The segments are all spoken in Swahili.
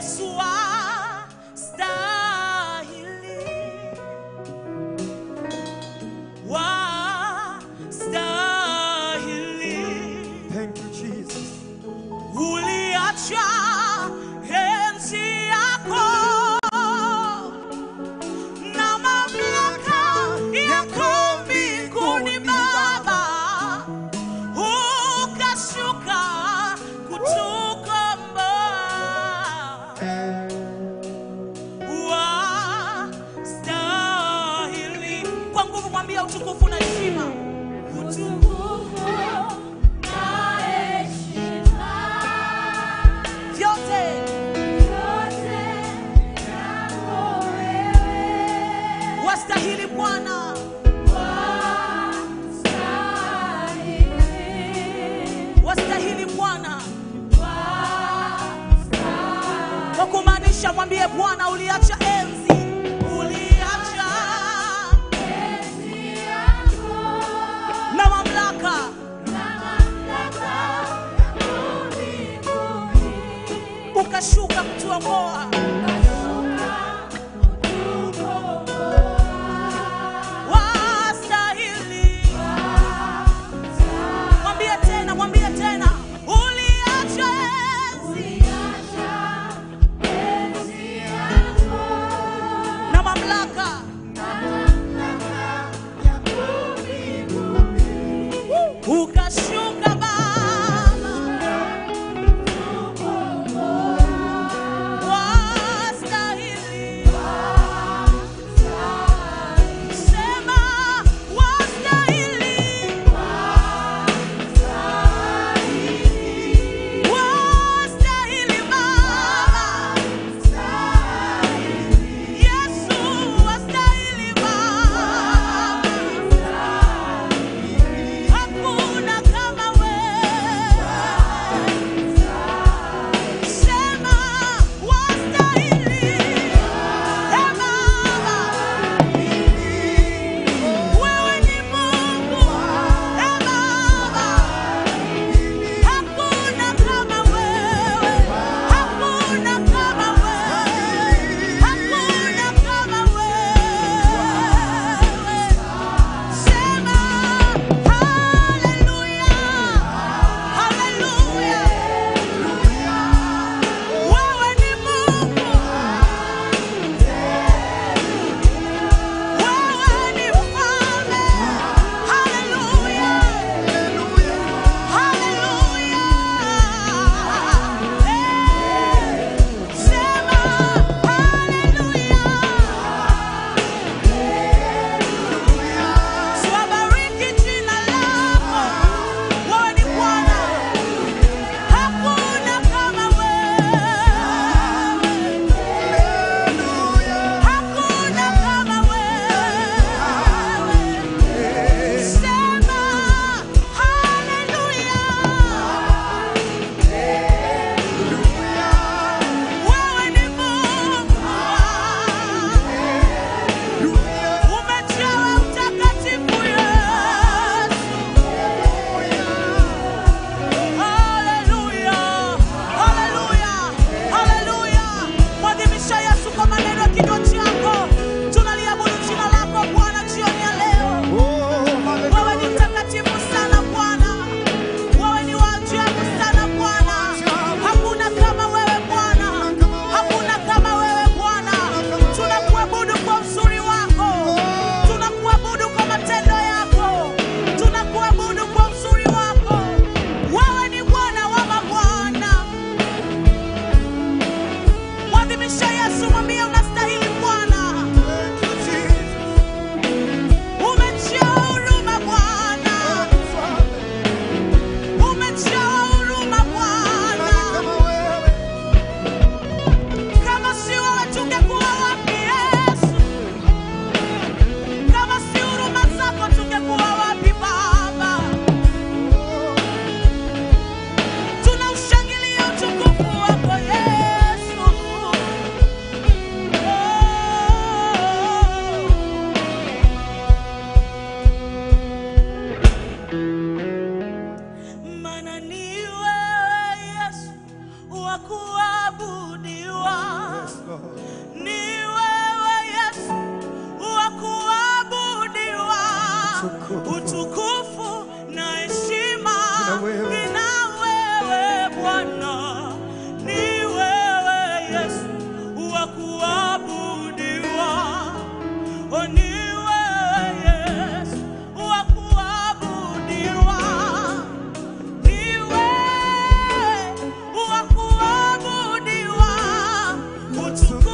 Yesu wastahili, wastahili. Thank you, Jesus. Uliacha enzi yako na mamlaka yako mbinguni Baba, ukashuka kutukomboa. Wastahili. Kwa nguvu mwambia utukufu na heshima, utukufu na heshima vyote wastahili Bwana, wastahili Bwana, kwa kumaanisha, mwambie Bwana, uliacha enzi, uliacha na mamlaka ukashuka kutuokoa. Wastahili. Mwambie tena, mwambie tena, uliacha enzi na mamlaka ukashuka Baba, wastahili. Sema wastahili, wastahili Baba, Yesu wastahili Baba. Hakuna kama wewe. Sema wastahili. Ee Baba, wewe ni Mungu. Ee Baba, hakuna kama wewe. Hakuna kama wewe. Hakuna kama wewe. Sema haleluya, haleluya. Wewe ni Mungu, wewe ni mfalme. Haleluya, haleluya. Sema haleluya. Tubariki jina lako, wewe ni Bwana, hakuna kama wewe, hakuna kama wewe. Sema haleluya, wewe ni Mungu, umejawa utakatifu Yesu. Haleluya, haleluya, haleluya. Mwadhimisha Yesu kwa maneno ya kinywa chako. Tunaliabudu jina lako Bwana jioni ya leo. Oh, Wewe hallelujah. ni mtakatifu sana Bwana, wewe ni wa ajabu sana Bwana. Hakuna kama wewe Bwana, hakuna kama wewe Bwana. Tunakuabudu kwa uzuri wako, tunakuabudu kwa matendo yako, tunakuabudu kwa uzuri wako. Wewe ni Bwana wa mabwana. Mwadhimisha Yesu, mwambie unastahili Bwana. Thank you, Jesus. Umejaa huruma Bwana, umejaa huruma Bwana. Kama wewe. Kama si wewe tungekuwa wapi Yesu? Kama si huruma zako tungekuwa wapi Baba? Tunaushangilia utukufu wako Yesu.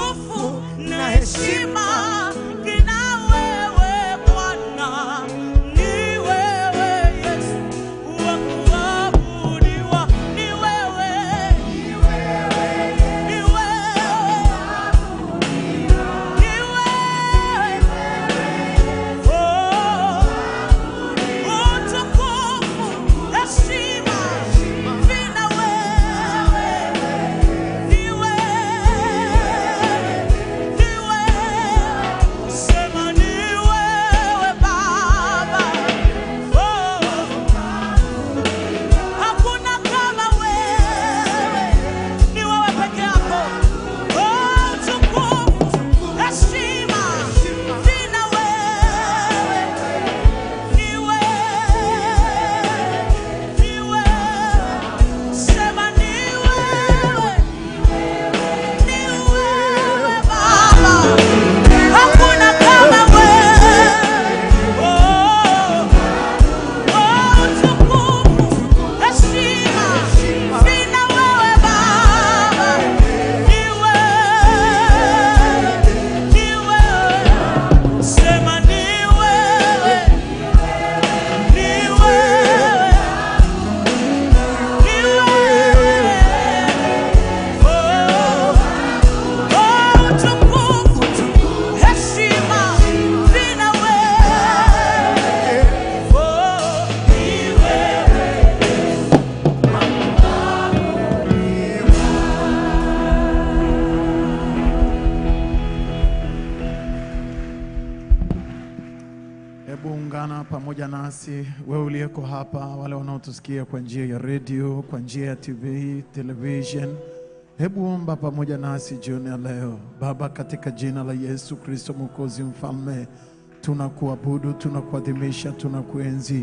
utukufu na heshima kina wewe Bwana, ni wewe Yesu wa kuabudiwa, ni wewe, ni wewe, ni wewe, oh, utukufu, heshima vina wewe, ni wewe, ni wewe, sema ni wewe Baba, oh, hakuna kama wewe, ni wewe peke yako, oh, utukufu, heshima vina wewe, ni wewe, ni wewe, sema ni wewe, ni wewe Baba, hakuna kama wewe, oh, oh, utukufu, heshima vina wewe Baba, ni wewe, ni wewe, sema ni wewe, ni wewe, ni wewe, oh, oh, utukufu, heshima vina wewe, oh, ni wewe. Hebu ungana pamoja nasi, wewe uliyeko hapa, wale wanaotusikia kwa njia ya redio, kwa njia ya TV, television. Hebu omba pamoja nasi jioni ya leo. Baba, katika jina la Yesu Kristo Mwokozi Mfalme, tunakuabudu, tunakuadhimisha, tunakuenzi.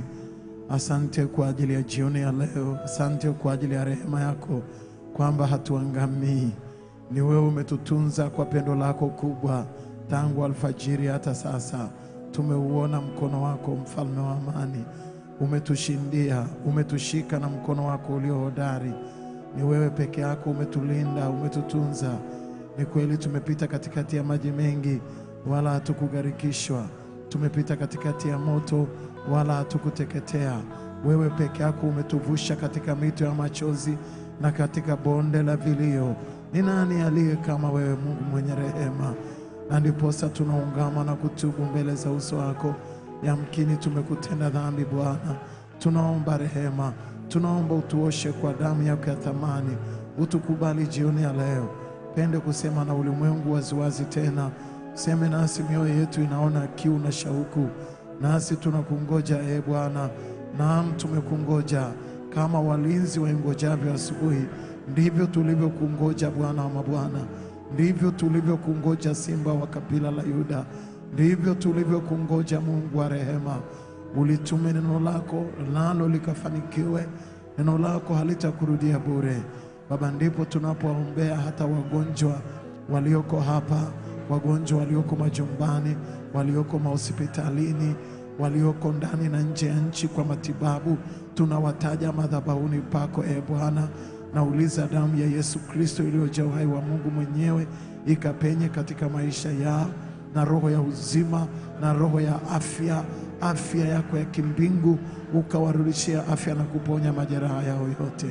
Asante kwa ajili ya jioni ya leo, asante kwa ajili ya rehema yako kwamba hatuangamii. Ni wewe umetutunza kwa pendo lako kubwa tangu alfajiri hata sasa. Tumeuona mkono wako, mfalme wa amani. Umetushindia, umetushika na mkono wako ulio hodari. Ni wewe peke yako umetulinda, umetutunza. Ni kweli tumepita katikati ya maji mengi, wala hatukugharikishwa. Tumepita katikati ya moto, wala hatukuteketea. Wewe peke yako umetuvusha katika mito ya machozi na katika bonde la vilio. Ni nani aliye kama wewe, Mungu mwenye rehema? Na ndiposa tunaungama na kutubu mbele za uso wako. Yamkini tumekutenda dhambi Bwana, tunaomba rehema, tunaomba utuoshe kwa damu yako ya thamani, utukubali jioni ya leo. Pende kusema na ulimwengu waziwazi tena, seme nasi, mioyo yetu inaona kiu na shauku, nasi tunakungoja e Bwana. Naam, tumekungoja kama walinzi waingojavyo asubuhi, ndivyo tulivyokungoja Bwana wa mabwana, ndivyo tulivyokungoja Simba wa kabila la Yuda, ndivyo tulivyokungoja Mungu wa rehema. Ulitume neno lako nalo likafanikiwe, neno lako halitakurudia bure. Baba, ndipo tunapoombea hata wagonjwa walioko hapa, wagonjwa walioko majumbani, walioko mahospitalini, walioko ndani na nje ya nchi kwa matibabu, tunawataja madhabahuni pako e Bwana. Nauliza damu ya Yesu Kristo iliyojaa uhai wa Mungu mwenyewe ikapenye katika maisha yao na roho ya uzima na roho ya afya, afya yako ya kimbingu, ukawarudishia afya na kuponya majeraha yao yote.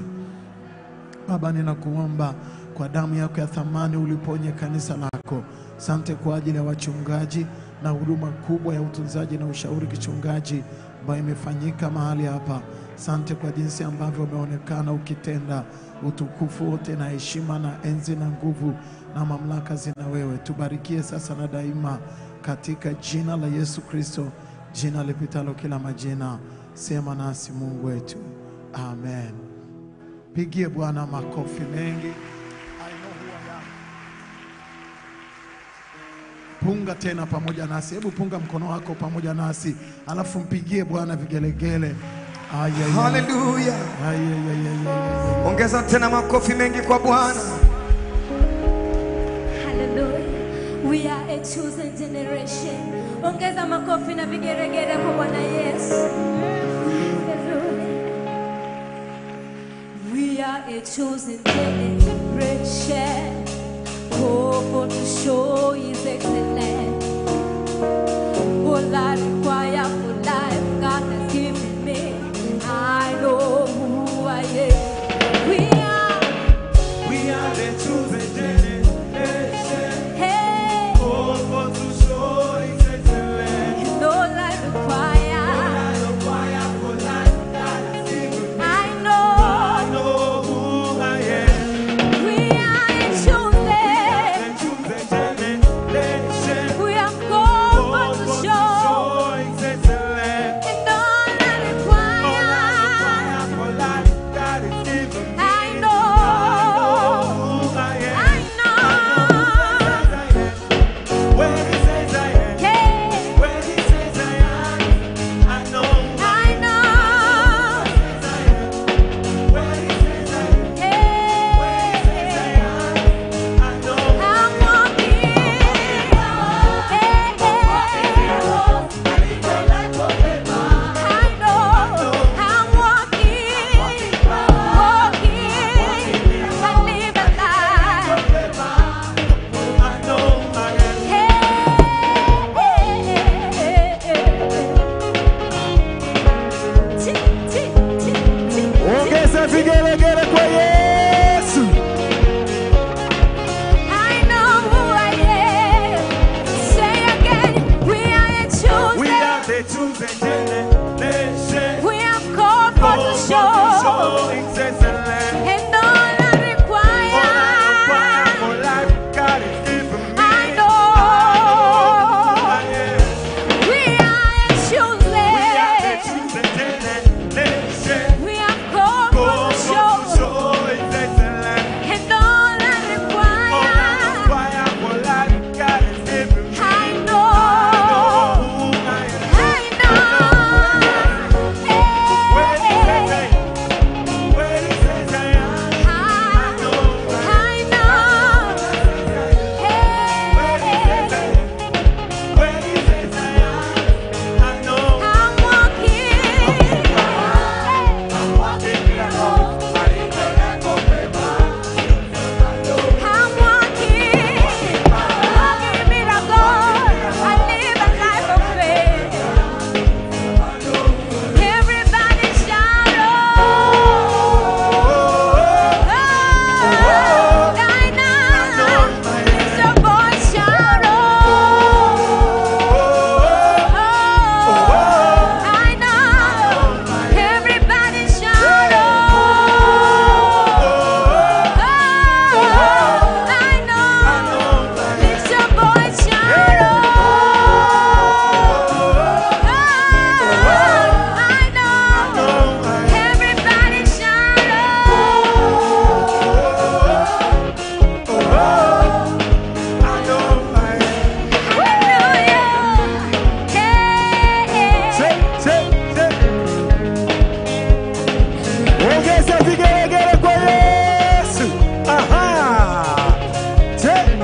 Baba, ninakuomba kwa damu yako ya thamani uliponye kanisa lako. Sante kwa ajili ya wachungaji na huduma kubwa ya utunzaji na ushauri kichungaji ambayo imefanyika mahali hapa. Sante kwa jinsi ambavyo umeonekana ukitenda. Utukufu wote na heshima na enzi na nguvu na mamlaka zina wewe. Tubarikie sasa na daima, katika jina la Yesu Kristo, jina lipitalo kila majina. Sema nasi Mungu wetu, amen. Pigie Bwana makofi mengi. I know who I am. Punga tena pamoja nasi, hebu punga mkono wako pamoja nasi, alafu mpigie Bwana vigelegele. Ay, ay, ay. Haleluya. Ay, ay, ay, ay, ay, ay. Ongeza tena makofi mengi kwa Bwana. Hallelujah. We are a chosen generation. Ongeza makofi na vigeregere kwa Bwana Yesu. Hallelujah. We are a chosen generation. Oh, to show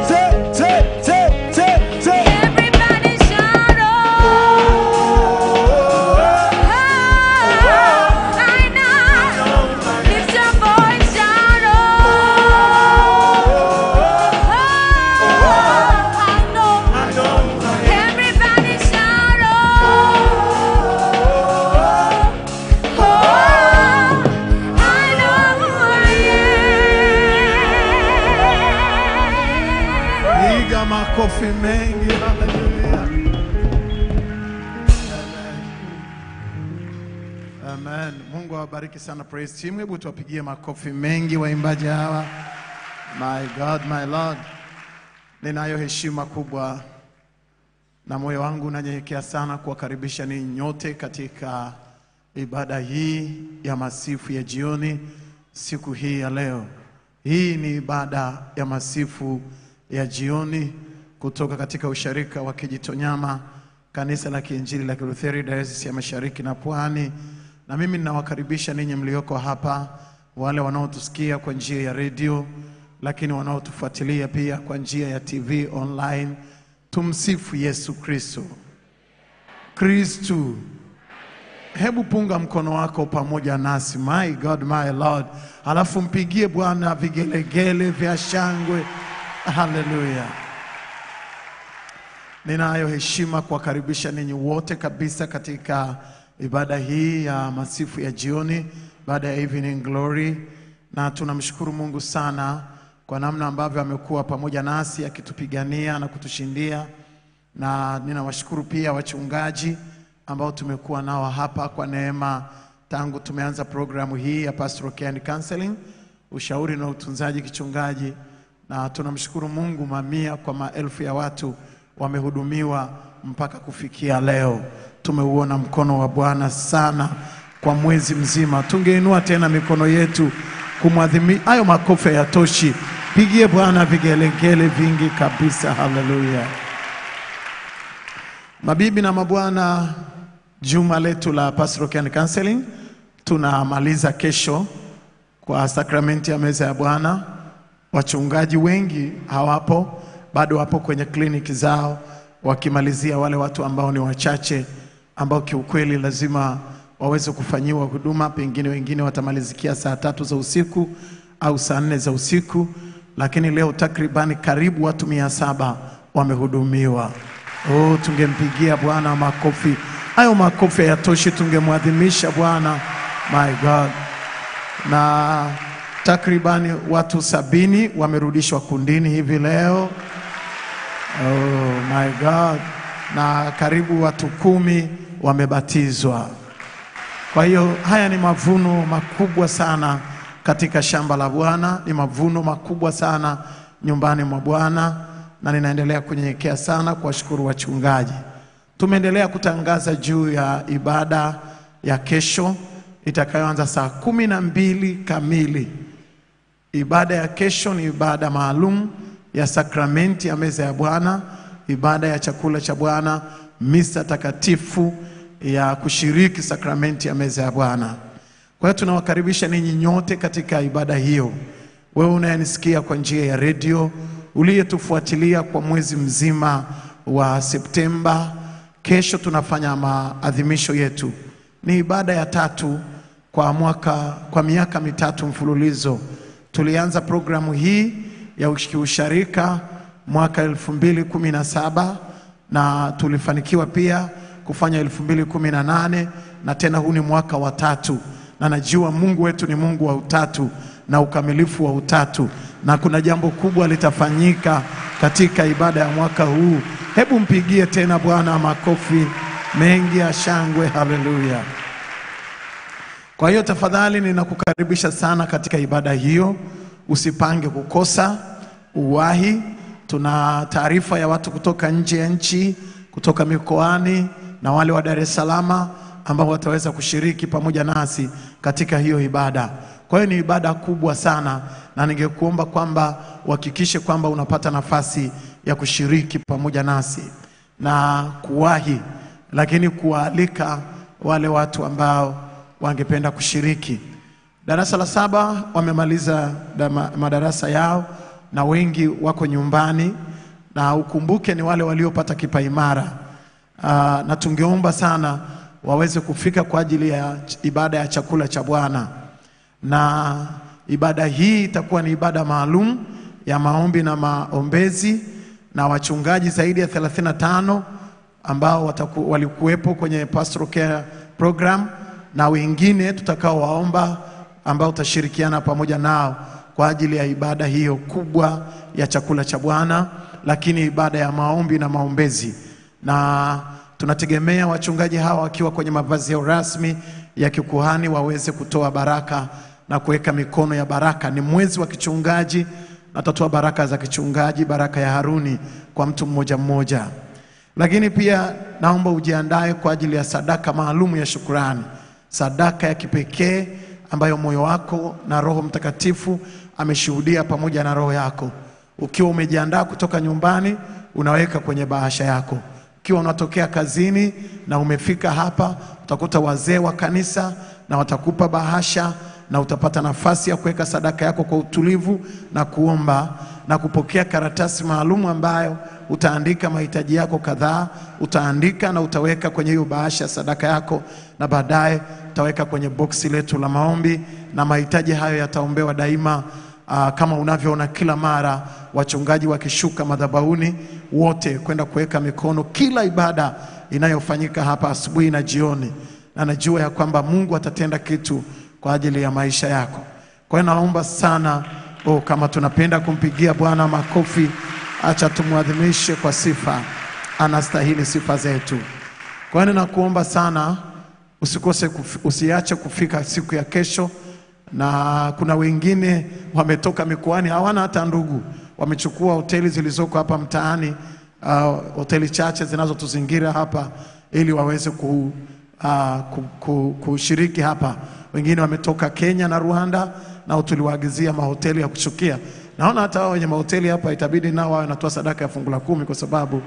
te, te, te, te, te. Everybody shout oh. I know. Lift your voice, shout oh. I know. Everybody shout oh. I know who I am. Piga makofi mengi. Haleluya. Amen. Amen. Mungu awabariki sana praise team. Hebu tuwapigie makofi mengi waimbaji hawa. My God, my Lord. Ninayo heshima kubwa na moyo wangu unanyenyekea sana kuwakaribisha ninyi nyote katika ibada hii ya masifu ya jioni siku hii ya leo. Hii ni ibada ya masifu ya jioni kutoka katika usharika wa Kijitonyama, kanisa la Kiinjili la Kilutheri, Dayosisi ya Mashariki na Pwani. Na mimi ninawakaribisha ninyi mlioko hapa, wale wanaotusikia kwa njia ya redio, lakini wanaotufuatilia pia kwa njia ya TV online. Tumsifu Yesu Kristo. Kristu. Hebu punga mkono wako pamoja nasi, my God, my Lord, alafu mpigie Bwana vigelegele vya shangwe. Haleluya! Ninayo heshima kuwakaribisha ninyi wote kabisa katika ibada hii ya masifu ya jioni, baada ya evening glory, na tunamshukuru Mungu sana kwa namna ambavyo amekuwa pamoja nasi akitupigania na kutushindia na ninawashukuru pia wachungaji ambao tumekuwa nao hapa kwa neema tangu tumeanza programu hii ya Pastoral Care and Counseling, ushauri na utunzaji kichungaji, na tunamshukuru Mungu, mamia kwa maelfu ya watu wamehudumiwa mpaka kufikia leo. Tumeuona mkono wa Bwana sana kwa mwezi mzima. Tungeinua tena mikono yetu kumwadhimia. Hayo makofi hayatoshi, pigie Bwana vigelegele vingi kabisa. Haleluya! Mabibi na mabwana, juma letu la Pastoral Care and Counseling tunamaliza kesho kwa sakramenti ya meza ya Bwana. Wachungaji wengi hawapo, bado wapo kwenye kliniki zao wakimalizia wale watu ambao ni wachache, ambao kiukweli lazima waweze kufanyiwa huduma. Pengine wengine watamalizikia saa tatu za usiku au saa nne za usiku, lakini leo takribani karibu watu mia saba wamehudumiwa. Oh, tungempigia Bwana makofi. Hayo makofi hayatoshi, tungemwadhimisha Bwana. My God. Na takribani watu sabini wamerudishwa kundini hivi leo. Oh my God. Na karibu watu kumi wamebatizwa. Kwa hiyo haya ni mavuno makubwa sana katika shamba la Bwana, ni mavuno makubwa sana nyumbani mwa Bwana, na ninaendelea kunyenyekea sana kuwashukuru wachungaji. Tumeendelea kutangaza juu ya ibada ya kesho itakayoanza saa kumi na mbili kamili. Ibada ya kesho ni ibada maalum ya sakramenti ya meza ya Bwana, ibada ya chakula cha Bwana, misa takatifu ya kushiriki sakramenti ya meza ya Bwana. Kwa hiyo tunawakaribisha ninyi nyote katika ibada hiyo. Wewe unayenisikia kwa njia ya redio, uliyetufuatilia kwa mwezi mzima wa Septemba, kesho tunafanya maadhimisho yetu. Ni ibada ya tatu kwa mwaka, kwa miaka mitatu mfululizo. Tulianza programu hii ya usharika mwaka 2017 na tulifanikiwa pia kufanya 2018 na tena huu ni mwaka wa tatu, na najua Mungu wetu ni Mungu wa utatu na ukamilifu wa utatu, na kuna jambo kubwa litafanyika katika ibada ya mwaka huu. Hebu mpigie tena Bwana makofi mengi ya shangwe. Haleluya! Kwa hiyo tafadhali, ninakukaribisha sana katika ibada hiyo, usipange kukosa, uwahi. Tuna taarifa ya watu kutoka nje ya nchi, kutoka mikoani na wale wa Dar es Salaam ambao wataweza kushiriki pamoja nasi katika hiyo ibada. Kwa hiyo ni ibada kubwa sana, na ningekuomba kwamba uhakikishe kwamba unapata nafasi ya kushiriki pamoja nasi na kuwahi, lakini kuwaalika wale watu ambao wangependa kushiriki. Darasa la saba wamemaliza dama- madarasa yao, na wengi wako nyumbani, na ukumbuke ni wale waliopata kipaimara uh, na tungeomba sana waweze kufika kwa ajili ya ch- ibada ya chakula cha Bwana na ibada hii itakuwa ni ibada maalum ya maombi na maombezi na wachungaji zaidi ya 35 ambao wataku, walikuwepo kwenye pastoral care program na wengine tutakaowaomba ambao tutashirikiana pamoja nao kwa ajili ya ibada hiyo kubwa ya chakula cha Bwana, lakini ibada ya maombi na maombezi na tunategemea wachungaji hawa wakiwa kwenye mavazi yao rasmi ya kikuhani waweze kutoa baraka na kuweka mikono ya baraka. Ni mwezi wa kichungaji, na tutatoa baraka za kichungaji, baraka ya Haruni kwa mtu mmoja mmoja. Lakini pia naomba ujiandae kwa ajili ya sadaka maalum ya shukurani, sadaka ya kipekee ambayo moyo wako na Roho Mtakatifu ameshuhudia pamoja na roho yako. Ukiwa umejiandaa kutoka nyumbani, unaweka kwenye bahasha yako. Ukiwa unatokea kazini na umefika hapa, utakuta wazee wa kanisa na watakupa bahasha na utapata nafasi ya kuweka sadaka yako kwa utulivu na kuomba na kupokea karatasi maalum ambayo utaandika mahitaji yako kadhaa, utaandika na utaweka kwenye hiyo bahasha ya sadaka yako, na baadaye utaweka kwenye boksi letu la maombi, na mahitaji hayo yataombewa daima. Aa, kama unavyoona kila mara wachungaji wakishuka madhabahuni wote kwenda kuweka mikono kila ibada inayofanyika hapa asubuhi na jioni, na najua ya kwamba Mungu atatenda kitu kwa ajili ya maisha yako. Kwa hiyo naomba sana oh, kama tunapenda kumpigia Bwana makofi, acha tumwadhimishe kwa sifa, anastahili sifa zetu. Kwa hiyo ninakuomba sana usikose kuf, usiache kufika siku ya kesho na kuna wengine wametoka mikoani hawana hata ndugu, wamechukua hoteli zilizoko hapa mtaani, uh, hoteli chache zinazotuzingira hapa ili waweze ku, uh, ku, ku, kushiriki hapa. Wengine wametoka Kenya na Rwanda, nao tuliwaagizia mahoteli ya kushukia. Naona hata wao wenye mahoteli hapa itabidi nao wawe wanatoa sadaka ya fungu la kumi kwa sababu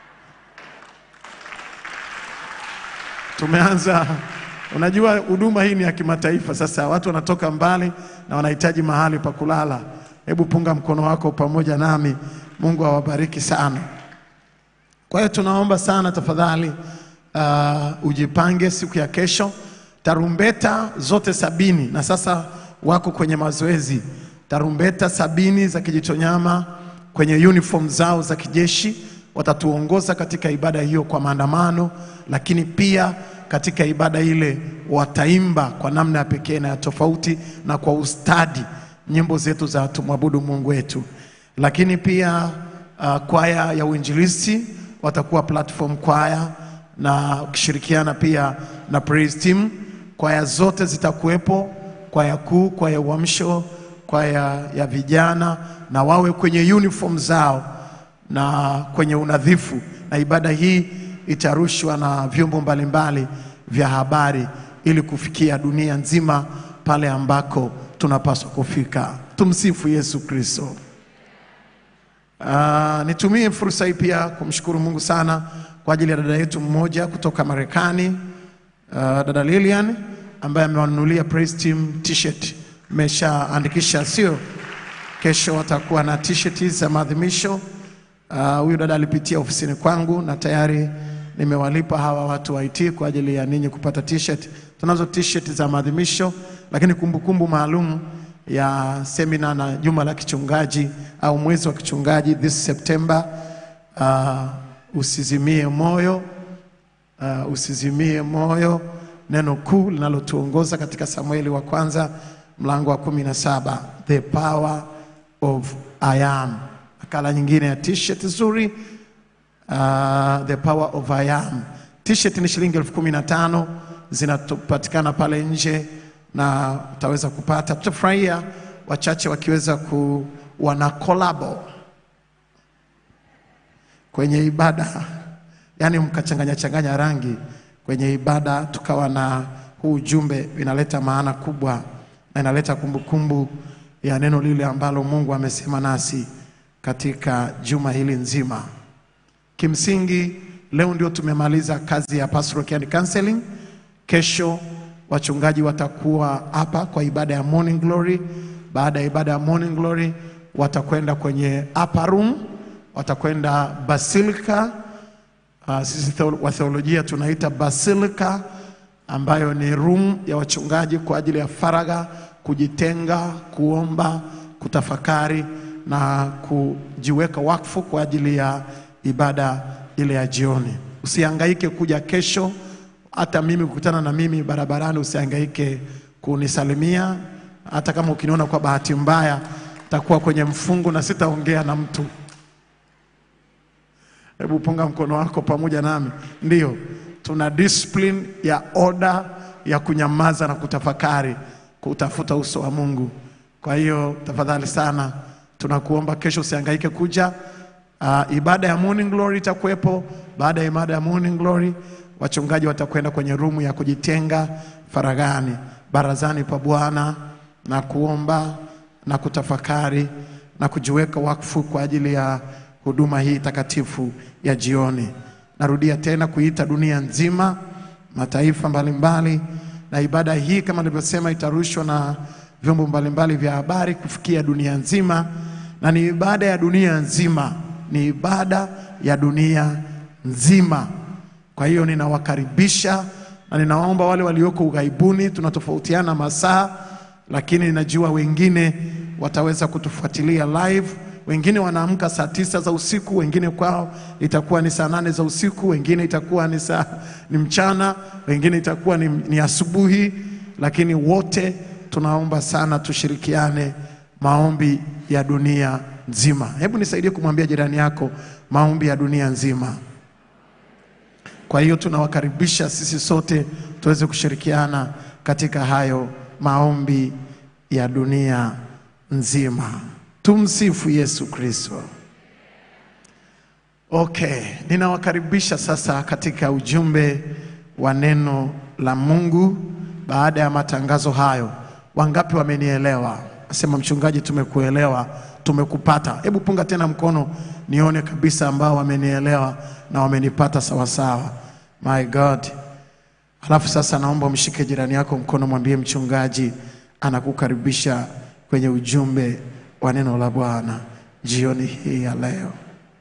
tumeanza Unajua huduma hii ni ya kimataifa. Sasa watu wanatoka mbali na wanahitaji mahali pa kulala. Hebu punga mkono wako pamoja nami. Mungu awabariki sana. Kwa hiyo tunaomba sana tafadhali, uh, ujipange siku ya kesho. Tarumbeta zote sabini na sasa wako kwenye mazoezi. Tarumbeta sabini za Kijitonyama kwenye uniform zao za kijeshi watatuongoza katika ibada hiyo kwa maandamano, lakini pia katika ibada ile wataimba kwa namna ya pekee na ya tofauti na kwa ustadi nyimbo zetu za tumwabudu Mungu wetu. Lakini pia uh, kwaya ya uinjilisti watakuwa platform kwaya na ukishirikiana pia na praise team. Kwaya zote zitakuwepo, kwaya kuu, kwaya uamsho, kwaya ya vijana, na wawe kwenye uniform zao na kwenye unadhifu, na ibada hii itarushwa na vyombo mbalimbali vya habari ili kufikia dunia nzima pale ambako tunapaswa kufika. Tumsifu Yesu Kristo. Uh, nitumie fursa hii pia kumshukuru Mungu sana kwa ajili ya dada yetu mmoja kutoka Marekani, uh, dada Lilian ambaye amewanunulia Praise Team t-shirt. Mmeshaandikisha sio? Kesho watakuwa na t-shirt za maadhimisho. Ah, Huyu dada alipitia ofisini kwangu na tayari nimewalipa hawa watu wa IT kwa ajili ya ninyi kupata t-shirt. Tunazo t-shirt za maadhimisho, lakini kumbukumbu maalum ya semina na juma la kichungaji au mwezi wa kichungaji this September. Uh, usizimie moyo uh, usizimie moyo, neno kuu linalotuongoza katika Samueli wa kwanza mlango wa kumi na saba the power of I am. Nakala nyingine ya t-shirt nzuri uh, the power of I am. T-shirt ni shilingi elfu kumi na tano zinapatikana pale nje na utaweza kupata. Tutafurahia wachache wakiweza ku wana kolabo kwenye ibada, yaani mkachanganya changanya rangi kwenye ibada, tukawa na huu ujumbe, inaleta maana kubwa na inaleta kumbukumbu ya neno lile ambalo Mungu amesema nasi katika juma hili nzima. Kimsingi leo ndio tumemaliza kazi ya pastoral care and counseling. Kesho wachungaji watakuwa hapa kwa ibada ya morning glory. Baada ya ibada ya morning glory, watakwenda kwenye upper room, watakwenda basilika. Uh, sisi theo- wa theolojia tunaita basilika, ambayo ni room ya wachungaji kwa ajili ya faragha, kujitenga, kuomba, kutafakari na kujiweka wakfu kwa ajili ya ibada ile ya jioni. Usihangaike kuja kesho, hata mimi kukutana na mimi barabarani, usihangaike kunisalimia. Hata kama ukiniona kwa bahati mbaya, takuwa kwenye mfungu na sitaongea na mtu. Hebu punga mkono wako pamoja nami. Ndiyo, tuna discipline ya oda ya kunyamaza na kutafakari, kutafuta uso wa Mungu. Kwa hiyo tafadhali sana, tunakuomba kesho usihangaike kuja. Uh, ibada ya morning glory itakuwepo. Baada ya ibada ya morning glory, wachungaji watakwenda kwenye rumu ya kujitenga faragani, barazani pa Bwana na kuomba na kutafakari na kujiweka wakfu kwa ajili ya huduma hii takatifu ya jioni. Narudia tena kuita dunia nzima, mataifa mbalimbali, na ibada hii kama nilivyosema itarushwa na vyombo mbalimbali vya habari kufikia dunia nzima, na ni ibada ya dunia nzima, ni ibada ya dunia nzima. Kwa hiyo ninawakaribisha na ninawaomba wale walioko ughaibuni, tunatofautiana masaa, lakini najua wengine wataweza kutufuatilia live. Wengine wanaamka saa tisa za usiku, wengine kwao itakuwa ni saa nane za usiku, wengine itakuwa ni saa ni mchana, wengine itakuwa ni, ni asubuhi, lakini wote tunaomba sana tushirikiane maombi ya dunia nzima. Hebu nisaidie kumwambia jirani yako maombi ya dunia nzima. Kwa hiyo tunawakaribisha sisi sote tuweze kushirikiana katika hayo maombi ya dunia nzima. Tumsifu Yesu Kristo. Okay, ninawakaribisha sasa katika ujumbe wa neno la Mungu. Baada ya matangazo hayo, wangapi wamenielewa? Asema mchungaji, tumekuelewa, tumekupata. Hebu punga tena mkono nione kabisa ambao wamenielewa na wamenipata sawasawa. My God. Alafu sasa naomba umshike jirani yako mkono, mwambie mchungaji anakukaribisha kwenye ujumbe wa neno la Bwana jioni hii ya leo.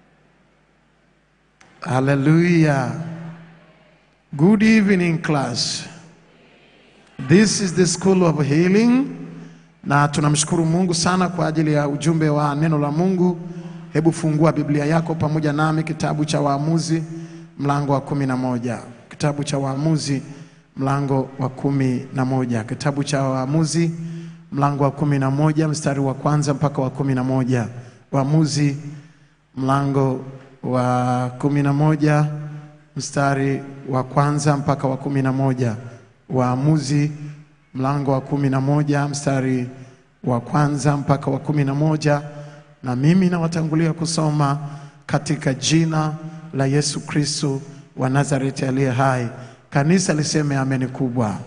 Hallelujah. Good evening class. This is the school of healing na tunamshukuru Mungu sana kwa ajili ya ujumbe wa neno la Mungu. Hebu fungua Biblia yako pamoja nami kitabu cha Waamuzi mlango wa kumi na moja. Kitabu cha Waamuzi mlango wa kumi na moja. Kitabu cha Waamuzi mlango wa kumi na moja mstari wa kwanza mpaka wa kumi na moja. Waamuzi mlango wa kumi na moja mstari wa kwanza mpaka wa kumi na moja. Waamuzi mlango wa kumi na moja mstari wa kwanza mpaka wa kumi na moja na mimi nawatangulia kusoma katika jina la Yesu Kristo wa Nazareti aliye hai. Kanisa liseme ameni kubwa.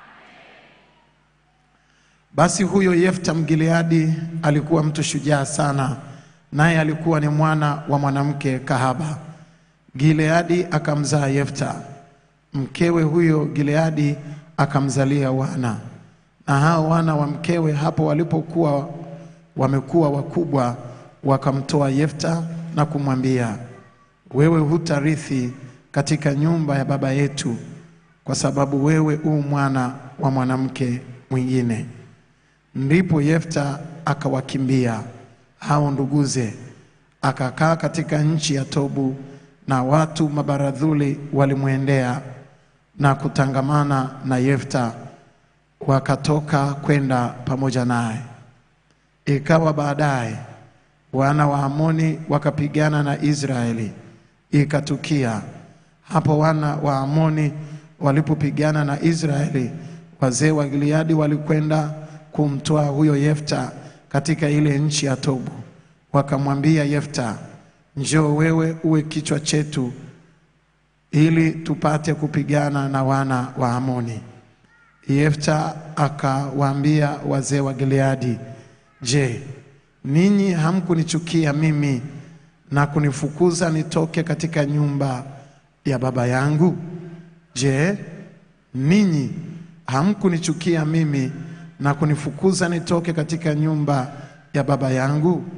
Basi huyo Yefta Mgileadi alikuwa mtu shujaa sana, naye alikuwa ni mwana wa mwanamke kahaba. Gileadi akamzaa Yefta. Mkewe huyo Gileadi akamzalia wana, na hao wana wa mkewe hapo walipokuwa wamekuwa wakubwa, wakamtoa Yefta na kumwambia, wewe hutarithi katika nyumba ya baba yetu, kwa sababu wewe u mwana wa mwanamke mwingine. Ndipo Yefta akawakimbia hao nduguze, akakaa katika nchi ya Tobu, na watu mabaradhuli walimwendea na kutangamana na Yefta, wakatoka kwenda pamoja naye. Ikawa baadaye wana wa Amoni wakapigana na Israeli. Ikatukia hapo wana wa Amoni walipopigana na Israeli, wazee wa Gileadi walikwenda kumtoa huyo Yefta katika ile nchi ya Tobu. Wakamwambia Yefta, njoo wewe uwe kichwa chetu ili tupate kupigana na wana wa Amoni. Yefta akawaambia wazee wa Gileadi, je, ninyi hamkunichukia mimi na kunifukuza nitoke katika nyumba ya baba yangu? Je, ninyi hamkunichukia mimi na kunifukuza nitoke katika nyumba ya baba yangu?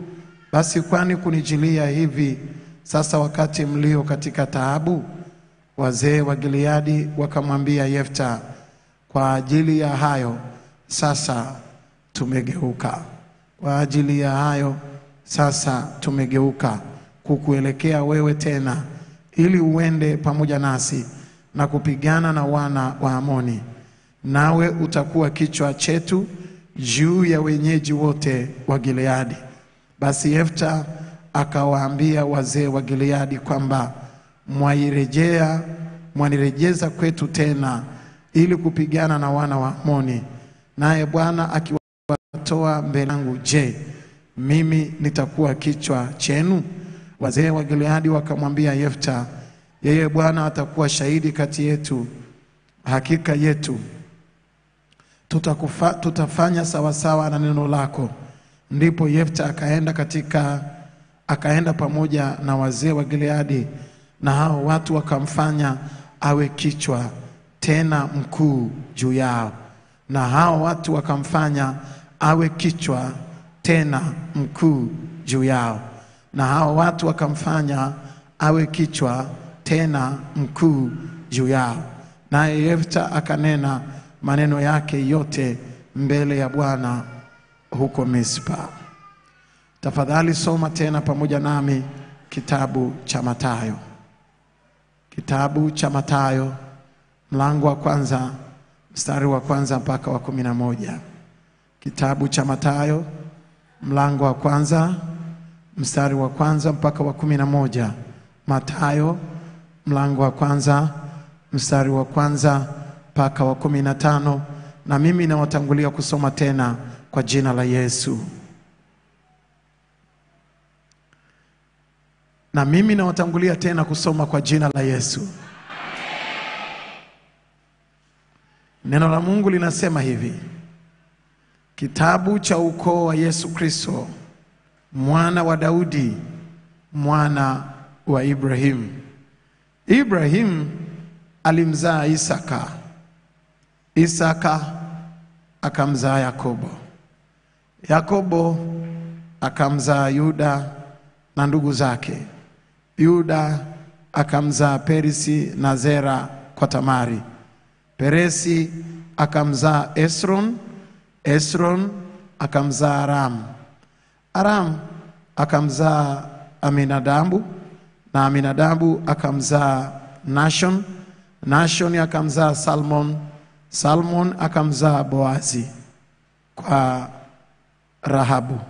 Basi kwani kunijilia hivi sasa wakati mlio katika taabu? Wazee wa Gileadi wakamwambia Yefta, kwa ajili ya hayo sasa tumegeuka. Kwa ajili ya hayo sasa tumegeuka kukuelekea wewe tena, ili uende pamoja nasi na kupigana na wana wa Amoni, nawe utakuwa kichwa chetu juu ya wenyeji wote wa Gileadi. Basi Yefta akawaambia wazee wa Gileadi kwamba mwairejea mwanirejeza kwetu tena ili kupigana na wana wa Amoni, naye Bwana akiwatoa mbele yangu, je, mimi nitakuwa kichwa chenu? Wazee wa Gileadi wakamwambia Yefta, yeye Bwana atakuwa shahidi kati yetu, hakika yetu tutakufa, tutafanya sawasawa na neno lako. Ndipo Yefta akaenda katika akaenda pamoja na wazee wa Gileadi, na hao watu wakamfanya awe kichwa tena mkuu juu yao, na hao watu wakamfanya awe kichwa tena mkuu juu yao, na hao watu wakamfanya awe kichwa tena mkuu juu yao. Naye Yefta akanena maneno yake yote mbele ya Bwana huko Mispa. Tafadhali soma tena pamoja nami kitabu cha Mathayo, kitabu cha Mathayo mlango wa kwanza mstari wa kwanza mpaka wa kumi na moja. Kitabu cha Mathayo mlango wa kwanza mstari wa kwanza mpaka wa kumi na moja. Mathayo mlango wa kwanza mstari wa kwanza mpaka wa kumi na tano. Na mimi nawatangulia kusoma tena kwa jina la Yesu. Na mimi nawatangulia tena kusoma kwa jina la Yesu. Neno la Mungu linasema hivi: kitabu cha ukoo wa Yesu Kristo, mwana wa Daudi, mwana wa Ibrahimu. Ibrahimu alimzaa Isaka, Isaka akamzaa Yakobo, Yakobo akamzaa Yuda na ndugu zake. Yuda akamzaa Perisi na Zera kwa Tamari. Peresi akamzaa Esron, Esron akamzaa Aram, Aram akamzaa Aminadabu na Aminadabu akamzaa Nashon, Nashon akamzaa Salmon, Salmon akamzaa Boazi kwa Rahabu.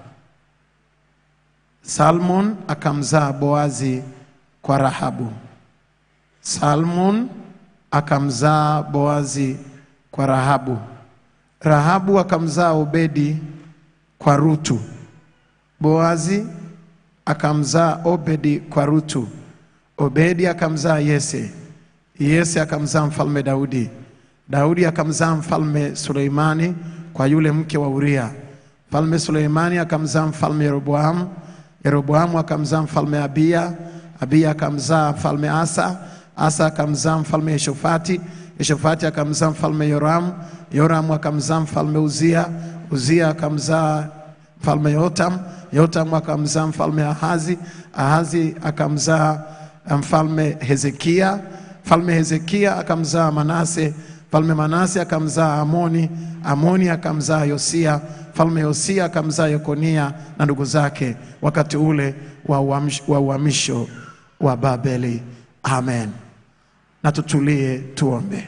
Salmon akamzaa Boazi kwa Rahabu. Salmon akamzaa Boazi kwa Rahabu. Rahabu akamzaa Obedi kwa Rutu. Boazi akamzaa Obedi kwa Rutu. Obedi akamzaa Yese. Yese akamzaa mfalme Daudi. Daudi akamzaa mfalme Suleimani kwa yule mke wa Uria. Mfalme Suleimani akamzaa mfalme Yeroboamu. Yeroboamu akamzaa mfalme Abiya. Abiya akamzaa mfalme Asa. Asa akamzaa mfalme Yeshofati. Yeshofati akamzaa mfalme Yoramu. Yoramu akamzaa mfalme Uzia. Uzia akamzaa mfalme Yotam. Yotam akamzaa mfalme Ahazi. Ahazi akamzaa mfalme Hezekia. Mfalme Hezekia akamzaa Manase. Mfalme Manase akamzaa Amoni. Amoni akamzaa Yosia. Mfalme Yosia akamzaa Yekonia na ndugu zake wakati ule wa uamsh- wa uhamisho wa Babeli. Amen. Na tutulie tuombe.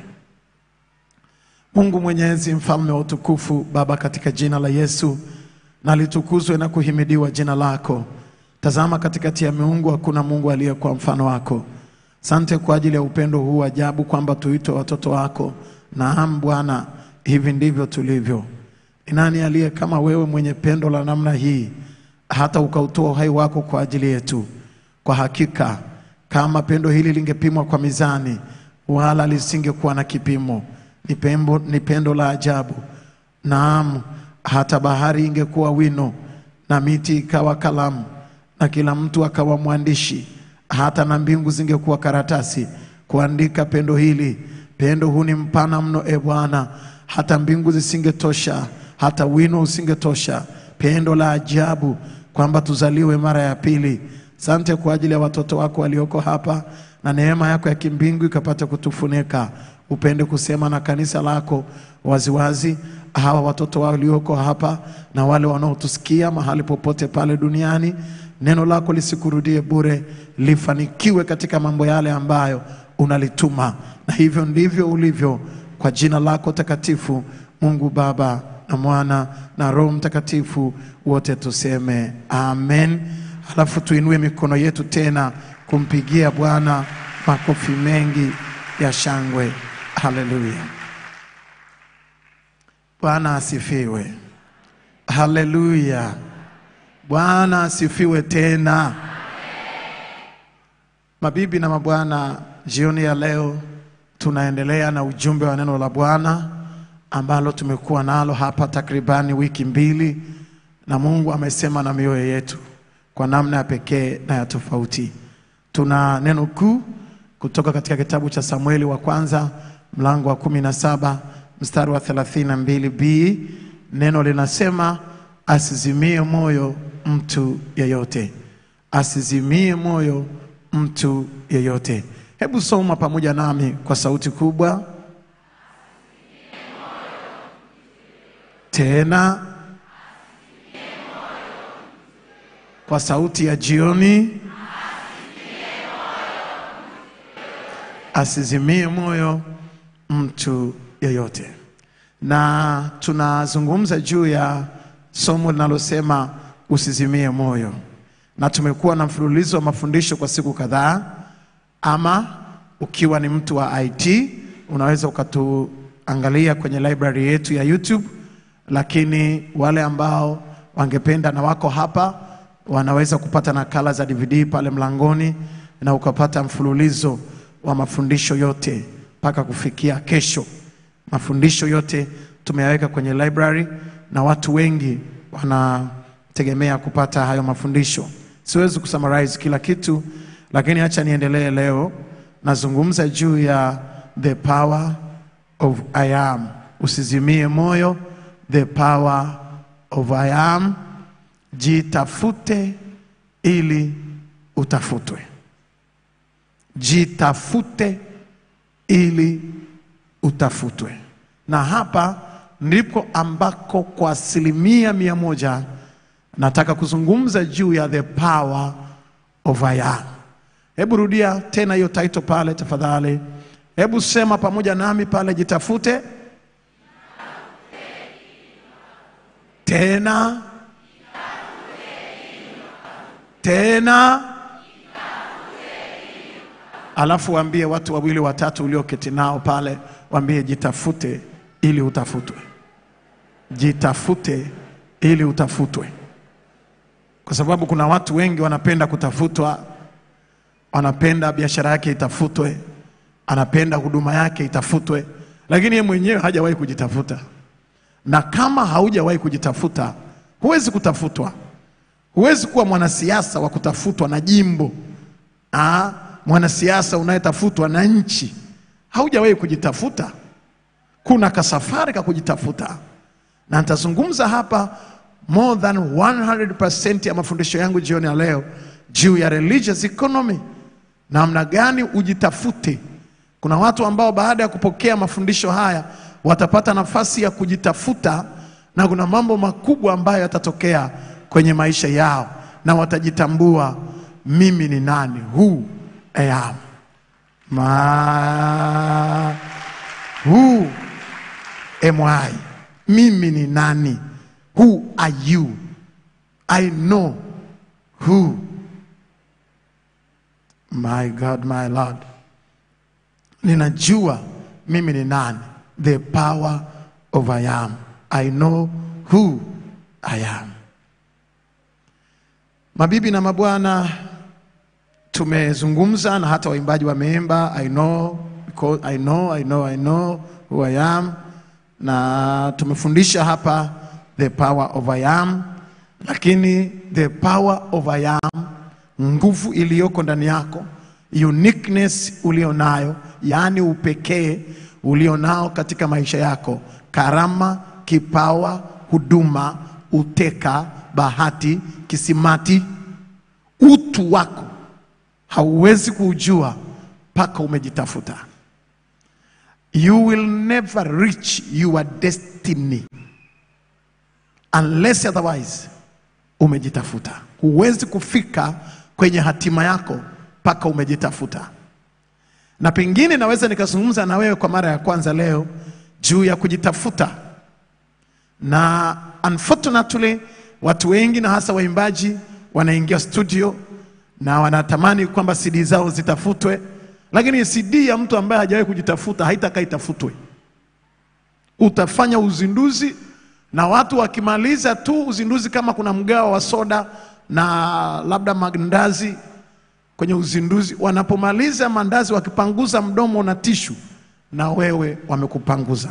Mungu Mwenyezi, mfalme wa utukufu, Baba, katika jina la Yesu, na litukuzwe na kuhimidiwa jina lako. Tazama, katikati ya miungu hakuna Mungu aliyekuwa mfano wako. Sante kwa ajili ya upendo huu wa ajabu, kwamba tuitwe watoto wako. Naam Bwana, hivi ndivyo tulivyo. Ni nani aliye kama wewe, mwenye pendo la namna hii, hata ukautoa uhai wako kwa ajili yetu? Kwa hakika kama pendo hili lingepimwa kwa mizani, wala lisingekuwa na kipimo. Ni pembo, ni pendo la ajabu. Naam, hata bahari ingekuwa wino na miti ikawa kalamu na kila mtu akawa mwandishi, hata na mbingu zingekuwa karatasi kuandika pendo hili. Pendo huu ni mpana mno, e Bwana, hata mbingu zisingetosha, hata wino usingetosha. Pendo la ajabu kwamba tuzaliwe mara ya pili. Asante kwa ajili ya watoto wako walioko hapa, na neema yako ya kimbingu ikapata kutufunika. Upende kusema na kanisa lako waziwazi, hawa watoto walioko hapa na wale wanaotusikia mahali popote pale duniani, neno lako lisikurudie bure, lifanikiwe katika mambo yale ambayo unalituma, na hivyo ndivyo ulivyo, kwa jina lako takatifu, Mungu Baba na Mwana na Roho Mtakatifu, wote tuseme amen. Halafu tuinue mikono yetu tena kumpigia Bwana makofi mengi ya shangwe. Haleluya! Bwana asifiwe. Haleluya! Bwana asifiwe tena. Mabibi na mabwana, jioni ya leo tunaendelea na ujumbe wa neno la Bwana ambalo tumekuwa nalo hapa takribani wiki mbili, na Mungu amesema na mioyo yetu kwa namna ya pekee na ya tofauti. Tuna neno kuu kutoka katika kitabu cha Samueli wa kwanza mlango wa kumi na saba mstari wa 32b. Neno linasema asizimie moyo mtu yeyote, asizimie moyo mtu yeyote. Hebu soma pamoja nami kwa sauti kubwa tena kwa sauti ya jioni, asizimie moyo mtu yeyote. Na tunazungumza juu ya somo linalosema usizimie moyo, na tumekuwa na mfululizo wa mafundisho kwa siku kadhaa. Ama ukiwa ni mtu wa IT unaweza ukatuangalia kwenye library yetu ya YouTube, lakini wale ambao wangependa na wako hapa wanaweza kupata nakala za DVD pale mlangoni na ukapata mfululizo wa mafundisho yote mpaka kufikia kesho. Mafundisho yote tumeyaweka kwenye library na watu wengi wanategemea kupata hayo mafundisho. Siwezi kusummarize kila kitu, lakini acha niendelee leo. Nazungumza juu ya the power of I am. Usizimie moyo, the power of I am. Jitafute ili utafutwe. Jitafute ili utafutwe. Na hapa ndipo ambako kwa asilimia mia moja nataka kuzungumza juu ya the power of I am. Hebu rudia tena hiyo title pale tafadhali. Hebu sema pamoja nami pale, jitafute tena tena, alafu waambie watu wawili watatu ulioketi nao pale, waambie jitafute ili utafutwe, jitafute ili utafutwe, kwa sababu kuna watu wengi wanapenda kutafutwa, wanapenda biashara yake itafutwe, anapenda huduma yake itafutwe, lakini yeye mwenyewe hajawahi kujitafuta. Na kama haujawahi kujitafuta, huwezi kutafutwa. Huwezi kuwa mwanasiasa wa kutafutwa na jimbo, ah, mwanasiasa unayetafutwa na nchi. Haujawahi kujitafuta. Kuna kasafari ka kujitafuta, na nitazungumza hapa more than 100% ya mafundisho yangu jioni ya leo juu ya religious economy, namna gani ujitafute. Kuna watu ambao baada ya kupokea mafundisho haya watapata nafasi ya kujitafuta, na kuna mambo makubwa ambayo yatatokea kwenye maisha yao, na watajitambua, mimi ni nani, who I am. Ma, who am I? Mimi ni nani? Who are you? I know who. My God, my Lord. Ninajua mimi ni nani. The power of I am. I know who I am. Mabibi na mabwana, tumezungumza na hata waimbaji wameimba I know, because I know, I know, I know who I am, na tumefundisha hapa the power of I am, lakini the power of I am, nguvu iliyoko ndani yako, uniqueness ulionayo, yaani upekee ulionao katika maisha yako, karama, kipawa, huduma, uteka, bahati, kisimati. Utu wako hauwezi kuujua mpaka umejitafuta. You will never reach your destiny unless otherwise umejitafuta. Huwezi kufika kwenye hatima yako mpaka umejitafuta. Na pengine naweza nikazungumza na wewe kwa mara ya kwanza leo juu ya kujitafuta, na unfortunately watu wengi na hasa waimbaji wanaingia studio na wanatamani kwamba CD zao zitafutwe, lakini CD ya mtu ambaye hajawahi kujitafuta haitakaa itafutwe. Utafanya uzinduzi na watu wakimaliza tu uzinduzi, kama kuna mgao wa soda na labda mandazi kwenye uzinduzi, wanapomaliza mandazi wakipanguza mdomo na tishu, na wewe wamekupanguza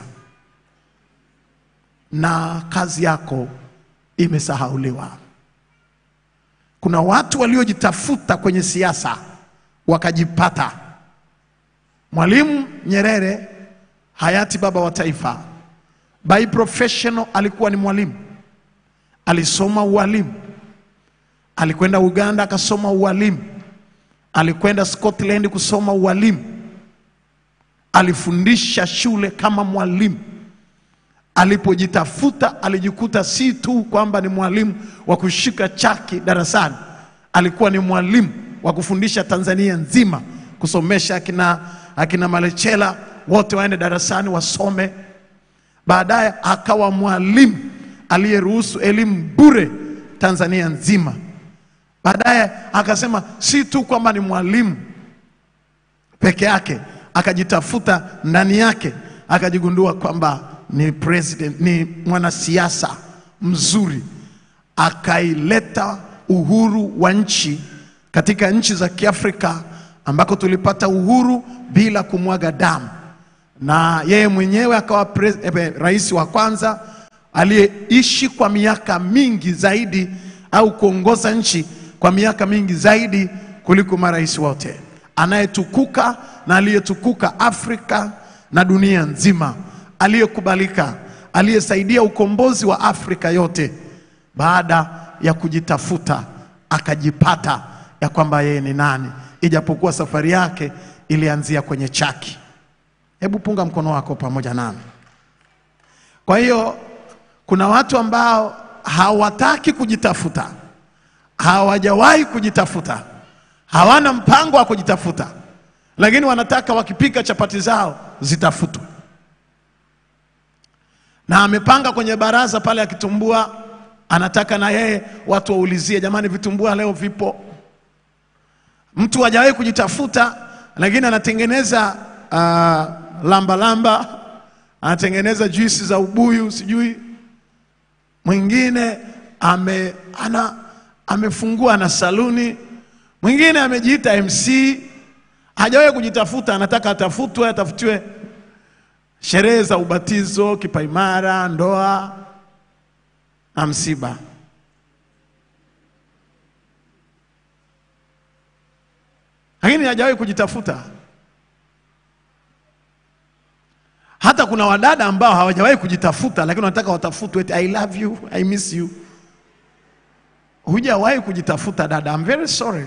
na kazi yako imesahauliwa. Kuna watu waliojitafuta kwenye siasa wakajipata. Mwalimu Nyerere, hayati baba wa taifa, by professional alikuwa ni mwalimu, alisoma ualimu, alikwenda Uganda akasoma ualimu, alikwenda Scotland kusoma ualimu, alifundisha shule kama mwalimu. Alipojitafuta alijikuta si tu kwamba ni mwalimu wa kushika chaki darasani, alikuwa ni mwalimu wa kufundisha Tanzania nzima, kusomesha akina, akina Malechela wote waende darasani wasome. Baadaye akawa mwalimu aliyeruhusu elimu bure Tanzania nzima. Baadaye akasema si tu kwamba ni mwalimu peke yake, akajitafuta ndani yake, akajigundua kwamba ni president, ni mwanasiasa mzuri, akaileta uhuru wa nchi katika nchi za Kiafrika ambako tulipata uhuru bila kumwaga damu, na yeye mwenyewe akawa pres- eh, rais wa kwanza aliyeishi kwa miaka mingi zaidi au kuongoza nchi kwa miaka mingi zaidi kuliko marais wote, anayetukuka na aliyetukuka Afrika na dunia nzima, aliyekubalika, aliyesaidia ukombozi wa Afrika yote. Baada ya kujitafuta akajipata ya kwamba yeye ni nani, ijapokuwa safari yake ilianzia kwenye chaki. Hebu punga mkono wako pamoja nami. Kwa hiyo kuna watu ambao hawataki kujitafuta, hawajawahi kujitafuta, hawana mpango wa kujitafuta, lakini wanataka wakipika chapati zao zitafutwe, na amepanga kwenye baraza pale akitumbua, anataka na yeye watu waulizie, jamani, vitumbua leo vipo? Mtu hajawahi kujitafuta, lakini anatengeneza uh, lamba lamba, anatengeneza juisi za ubuyu, sijui mwingine ame, ana, amefungua na saluni, mwingine amejiita MC, hajawahi kujitafuta, anataka atafutwe, atafutiwe sherehe za ubatizo, kipaimara, ndoa na msiba. Lakini hajawahi kujitafuta. Hata kuna wadada ambao hawajawahi kujitafuta, lakini wanataka watafutwe, eti I love you, I miss you. Hujawahi kujitafuta dada, I'm very sorry.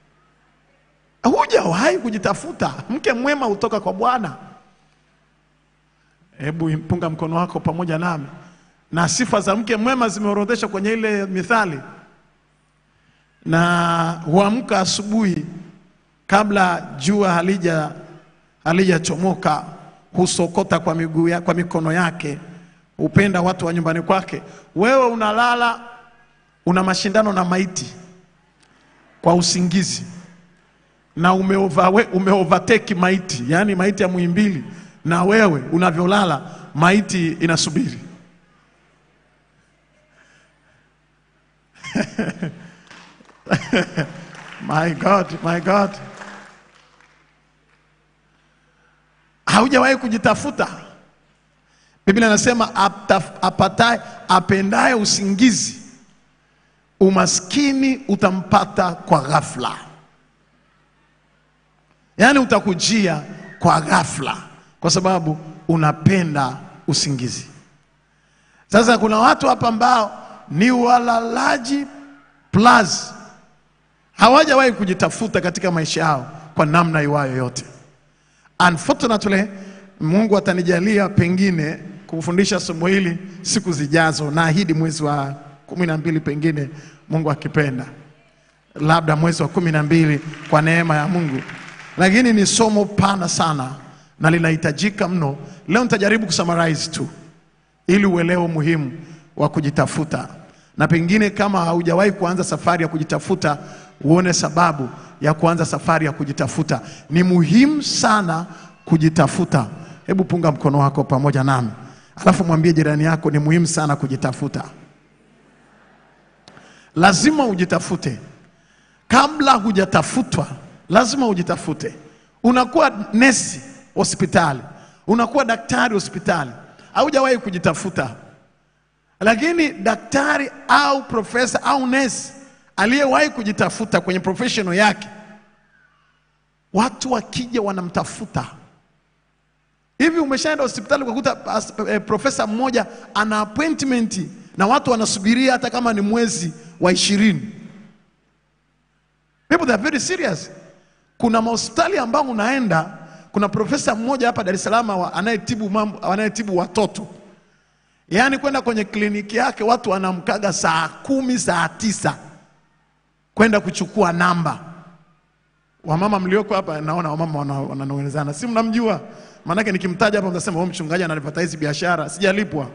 Hujawahi kujitafuta. Mke mwema hutoka kwa Bwana. Hebu punga mkono wako pamoja nami. Na sifa za mke mwema zimeorodheshwa kwenye ile Mithali, na huamka asubuhi kabla jua halija halijachomoka husokota kwa miguu ya, kwa mikono yake, hupenda watu wa nyumbani kwake. Wewe unalala una mashindano na maiti kwa usingizi na umeovawe, umeovateki maiti, yaani maiti ya Muhimbili, na wewe unavyolala maiti inasubiri. my God, my God. haujawahi kujitafuta. Biblia inasema apta- apataye apendaye usingizi, umaskini utampata kwa ghafla, yaani utakujia kwa ghafla, kwa sababu unapenda usingizi. Sasa kuna watu hapa ambao ni walalaji plus hawajawahi kujitafuta katika maisha yao kwa namna iwayo yote. Unfortunately, Mungu atanijalia pengine kufundisha somo hili siku zijazo, naahidi mwezi wa kumi na mbili pengine Mungu akipenda, labda mwezi wa kumi na mbili kwa neema ya Mungu, lakini ni somo pana sana na linahitajika mno. Leo nitajaribu kusummarize tu ili uelewe umuhimu wa kujitafuta, na pengine kama haujawahi kuanza safari ya kujitafuta, uone sababu ya kuanza safari ya kujitafuta. Ni muhimu sana kujitafuta. Hebu punga mkono wako pamoja nami, alafu mwambie jirani yako, ni muhimu sana kujitafuta. Lazima ujitafute. Kabla hujatafutwa, lazima ujitafute. Unakuwa nesi hospitali, unakuwa daktari hospitali, haujawahi kujitafuta. Lakini daktari au profesa au nesi aliyewahi kujitafuta kwenye professional yake, watu wakija wanamtafuta. Hivi umeshaenda hospitali ukakuta as- eh, profesa mmoja ana appointment na watu wanasubiria hata kama ni mwezi wa ishirini. People they are very serious. Kuna mahospitali ambao unaenda, kuna profesa mmoja hapa Dar es Salaam wa- anayetibu mambo anayetibu watoto, yaani kwenda kwenye kliniki yake watu wanamkaga saa kumi saa tisa kwenda kuchukua namba. Wamama mlioko hapa, naona wamama wana- wananong'onezana, si mnamjua? Maanake nikimtaja hapa mtasema huyu mchungaji anadvertise biashara, sijalipwa.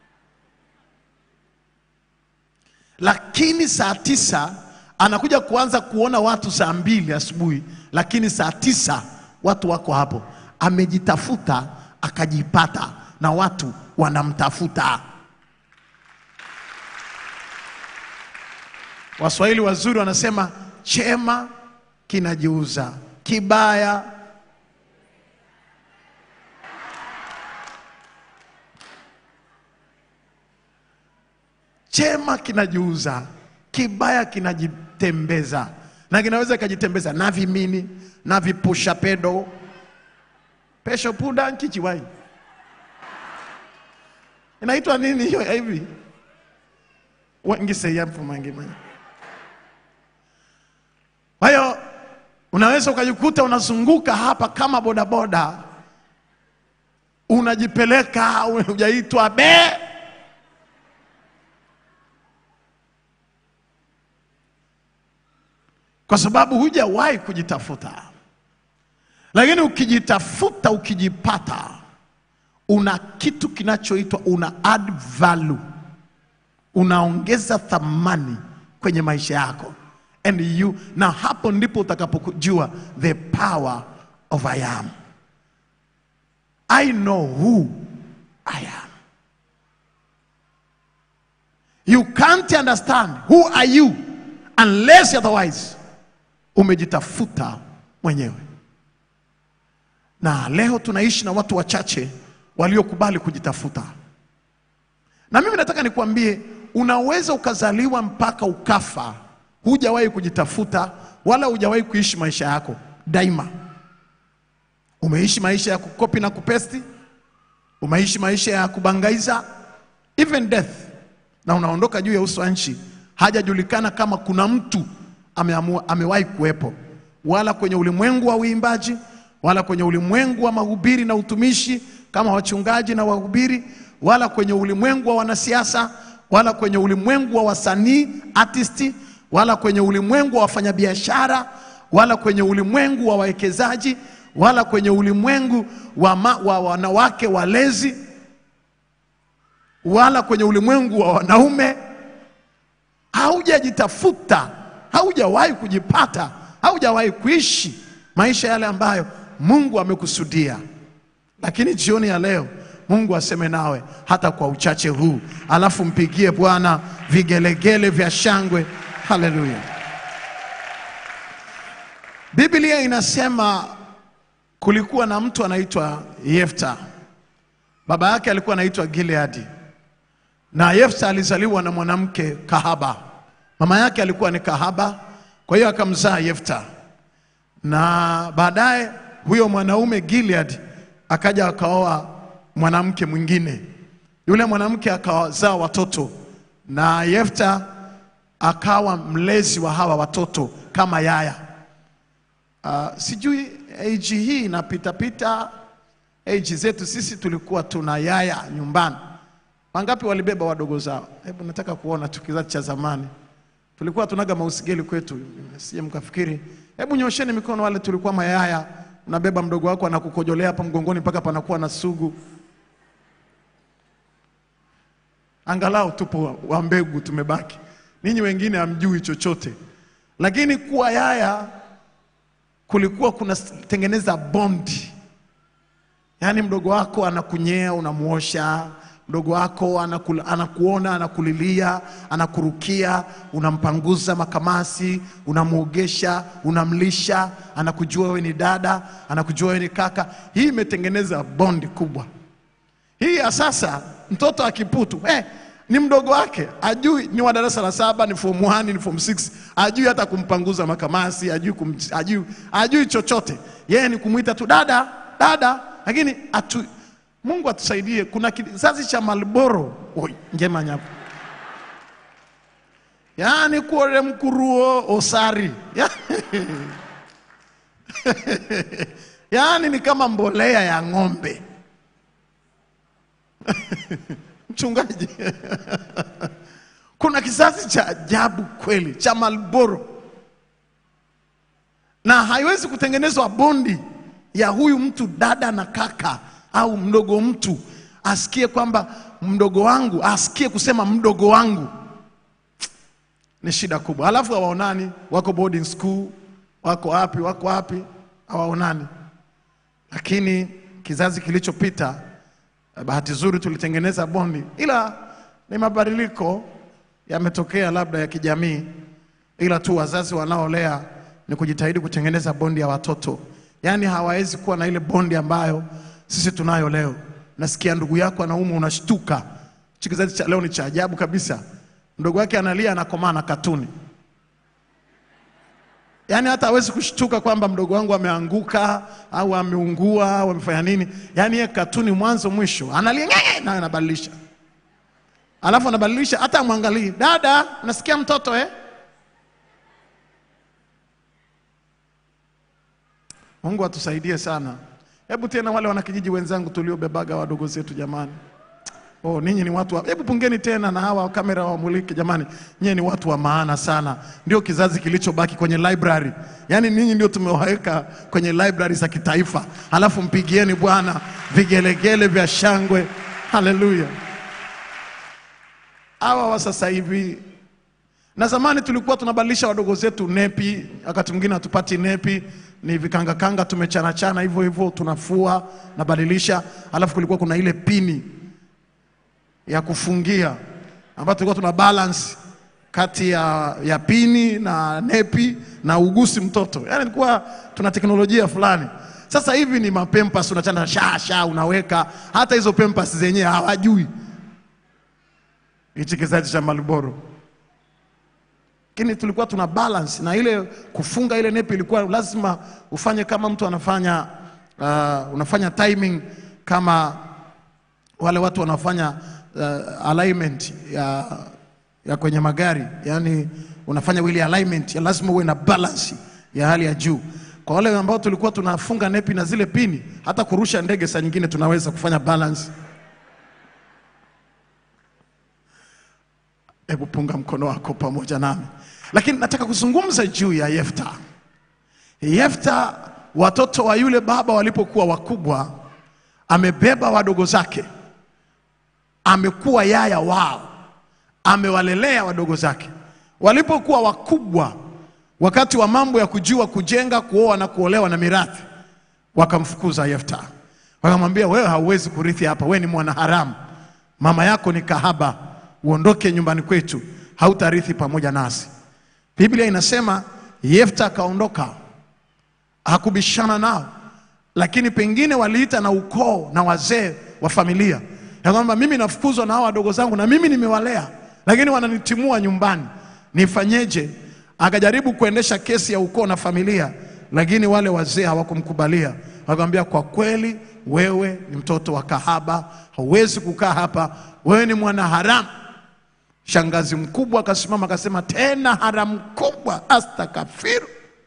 Lakini saa tisa anakuja kuanza kuona watu saa mbili asubuhi, lakini saa tisa watu wako hapo. Amejitafuta akajipata, na watu wanamtafuta. Waswahili wazuri wanasema chema kinajiuza, kibaya chema kinajiuza, kibaya kinajitembeza, na kinaweza kikajitembeza na vimini na vipusha pedo pesho puda nkichiwai inaitwa nini hiyo ya hivi wengiseya mfumangimanya kwa hiyo unaweza ukajikuta unazunguka hapa kama bodaboda, unajipeleka hujaitwa be kwa sababu hujawahi kujitafuta. Lakini ukijitafuta, ukijipata, una kitu kinachoitwa una add value, unaongeza thamani kwenye maisha yako and you, na hapo ndipo utakapojua the power of I am. I know who I am. You can't understand who are you unless otherwise umejitafuta mwenyewe. Na leo tunaishi na watu wachache waliokubali kujitafuta. Na mimi nataka nikuambie, unaweza ukazaliwa mpaka ukafa, hujawahi kujitafuta wala hujawahi kuishi maisha yako daima. Umeishi maisha ya kukopi na kupesti, umeishi maisha ya kubangaiza, even death, na unaondoka juu ya uso wa nchi, hajajulikana kama kuna mtu ameamua, amewahi kuwepo, wala kwenye ulimwengu wa uimbaji, wala kwenye ulimwengu wa mahubiri na utumishi kama wachungaji na wahubiri, wala kwenye ulimwengu wa wanasiasa, wala kwenye ulimwengu wa wasanii artisti, wala kwenye ulimwengu wa wafanyabiashara, wala kwenye ulimwengu wa wawekezaji, wala kwenye ulimwengu wa, ma, wa wanawake walezi, wala kwenye ulimwengu wa wanaume. Haujajitafuta, haujawahi kujipata, haujawahi kuishi maisha yale ambayo Mungu amekusudia. Lakini jioni ya leo Mungu aseme nawe hata kwa uchache huu, alafu mpigie Bwana vigelegele vya shangwe. Haleluya! Biblia inasema kulikuwa na mtu anaitwa Yefta, baba yake alikuwa anaitwa Gileadi, na Yefta alizaliwa na mwanamke kahaba. Mama yake alikuwa ni kahaba, kwa hiyo akamzaa Yefta, na baadaye huyo mwanaume Gilead akaja akaoa mwanamke mwingine. Yule mwanamke akawazaa watoto na Yefta akawa mlezi wa hawa watoto kama yaya. Uh, sijui age hii inapitapita age zetu sisi tulikuwa tuna yaya nyumbani. Wangapi walibeba wadogo zao? Hebu nataka kuona tu kizazi cha zamani. Tulikuwa tunaga mausigeli kwetu, sije mkafikiri. Hebu nyosheni mikono wale tulikuwa mayaya, unabeba mdogo wako anakukojolea hapa mgongoni mpaka panakuwa na sugu. Angalau tupo wa mbegu tumebaki. Ninyi wengine hamjui chochote, lakini kuwa yaya kulikuwa kunatengeneza bondi Yaani mdogo wako anakunyea, unamuosha. Mdogo wako anakula, anakuona, anakulilia, anakurukia, unampanguza makamasi, unamuogesha, unamlisha, anakujua wewe ni dada, anakujua wewe ni kaka. Hii imetengeneza bondi kubwa. Hii ya sasa, mtoto akiputu eh, ni mdogo wake, ajui ni wa darasa la saba, ni form 1, ni form 6, ajui hata kumpanguza makamasi, ajui, kum, ajui, ajui chochote. Yeye ni kumwita tu dada, dada, lakini atu, Mungu atusaidie. Kuna kizazi cha Malboro oi, ngema nyapo, yaani kuore mkuruo osari yaani ni kama mbolea ya ng'ombe mchungaji kuna kizazi cha ajabu kweli cha Malboro, na haiwezi kutengenezwa bondi ya huyu mtu dada na kaka au mdogo mtu asikie kwamba mdogo wangu, asikie kusema mdogo wangu, ni shida kubwa. Alafu hawaonani, wako boarding school, wako wapi, wako wapi, hawaonani. Lakini kizazi kilichopita bahati nzuri tulitengeneza bondi, ila ni mabadiliko yametokea labda ya kijamii, ila tu wazazi wanaolea ni kujitahidi kutengeneza bondi ya watoto, yaani hawawezi kuwa na ile bondi ambayo sisi tunayo leo. Nasikia ndugu yako anaumwa, unashtuka. Hichi kizazi cha leo ni cha ajabu kabisa. Mdogo wake analia, anakomaa na katuni, yaani hata hawezi kushtuka kwamba mdogo wangu ameanguka au ameungua au amefanya nini. Yaani yeye katuni mwanzo mwisho, analia ng'e, nayo anabadilisha, alafu anabadilisha, hata amwangalii. Dada, unasikia mtoto eh? Mungu atusaidie sana. Hebu tena wale wanakijiji wenzangu tuliobebaga wadogo zetu jamani. Oh, ninyi ni watu wa... Hebu pungeni tena na hawa kamera wamulike jamani. Nyinyi ni watu wa maana sana. Ndio kizazi kilichobaki kwenye library. Yaani ninyi ndio tumewaweka kwenye library za kitaifa. Halafu mpigieni Bwana vigelegele vya shangwe. Haleluya. Hawa wa sasa hivi na zamani tulikuwa tunabadilisha wadogo zetu nepi, wakati mwingine hatupati nepi, ni vikangakanga tumechanachana hivyo hivyo, tunafua nabadilisha. Alafu kulikuwa kuna ile pini ya kufungia ambayo tulikuwa tuna balance kati ya, ya pini na nepi na ugusi mtoto, yaani ilikuwa tuna teknolojia fulani. Sasa hivi ni mapempas, unachana sha sha, unaweka hata hizo pempas zenyewe hawajui. Hichi kizazi cha Marlboro lakini tulikuwa tuna balance na ile kufunga ile nepi ilikuwa lazima ufanye kama mtu anafanya uh, unafanya timing kama wale watu wanafanya uh, alignment ya, ya kwenye magari yani unafanya ile alignment ya lazima uwe na balance ya hali ya juu kwa wale ambao tulikuwa tunafunga nepi na zile pini hata kurusha ndege saa nyingine tunaweza kufanya balance Hebu punga mkono wako pamoja nami, lakini nataka kuzungumza juu ya Yefta. Yefta, watoto wa yule baba walipokuwa wakubwa, amebeba wadogo zake, amekuwa yaya wao, amewalelea wadogo zake. Walipokuwa wakubwa, wakati wa mambo ya kujua kujenga, kuoa na kuolewa na mirathi, wakamfukuza Yefta, wakamwambia wewe hauwezi kurithi hapa, wewe ni mwanaharamu, mama yako ni kahaba uondoke nyumbani kwetu, hautarithi pamoja nasi. Biblia inasema Yefta akaondoka, hakubishana nao, lakini pengine waliita na ukoo na wazee wa familia ya kwamba mimi nafukuzwa na hao wadogo zangu na mimi nimewalea, lakini wananitimua nyumbani, nifanyeje? Akajaribu kuendesha kesi ya ukoo na familia, lakini wale wazee hawakumkubalia. Wakamwambia, kwa kweli wewe ni mtoto wa kahaba, hauwezi kukaa hapa, wewe ni mwanaharamu Shangazi mkubwa akasimama akasema, tena haramu kubwa, astakafiru,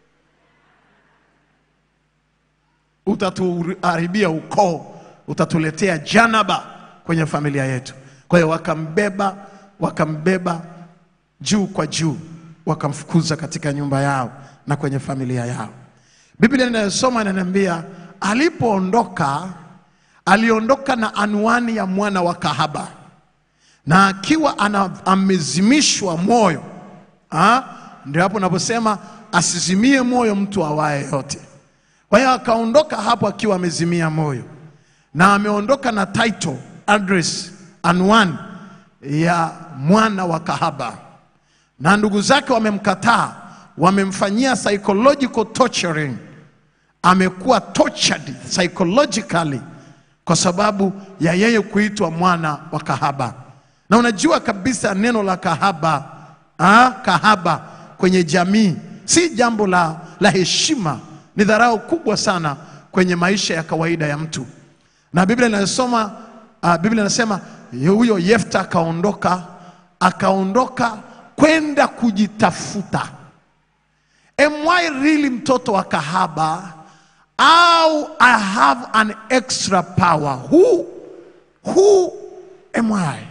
utatuharibia ukoo, utatuletea janaba kwenye familia yetu. Kwa hiyo wakambeba, wakambeba juu kwa juu, wakamfukuza katika nyumba yao na kwenye familia yao. Biblia inayosoma inaniambia alipoondoka, aliondoka na anwani ya mwana wa kahaba na akiwa ana, amezimishwa moyo ah, ndio hapo naposema asizimie moyo mtu awaye yote. Kwa hiyo akaondoka hapo akiwa amezimia moyo na ameondoka na title, address, anwani ya mwana wa kahaba, na ndugu zake wamemkataa, wamemfanyia psychological torturing. Amekuwa tortured psychologically kwa sababu ya yeye kuitwa mwana wa kahaba. Na unajua kabisa neno la kahaba, ah, kahaba kwenye jamii si jambo la, la heshima, ni dharau kubwa sana kwenye maisha ya kawaida ya mtu. Na Biblia inasoma uh, Biblia inasema huyo Yefta akaondoka akaondoka kwenda kujitafuta. Am I really mtoto wa kahaba au I have an extra power? Who, who am I?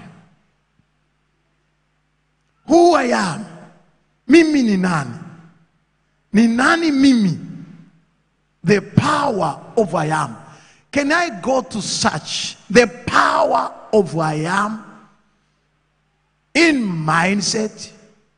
Who I am? Mimi ni nani? Ni nani mimi? The power of I am. Can I go to search the power of I am in mindset?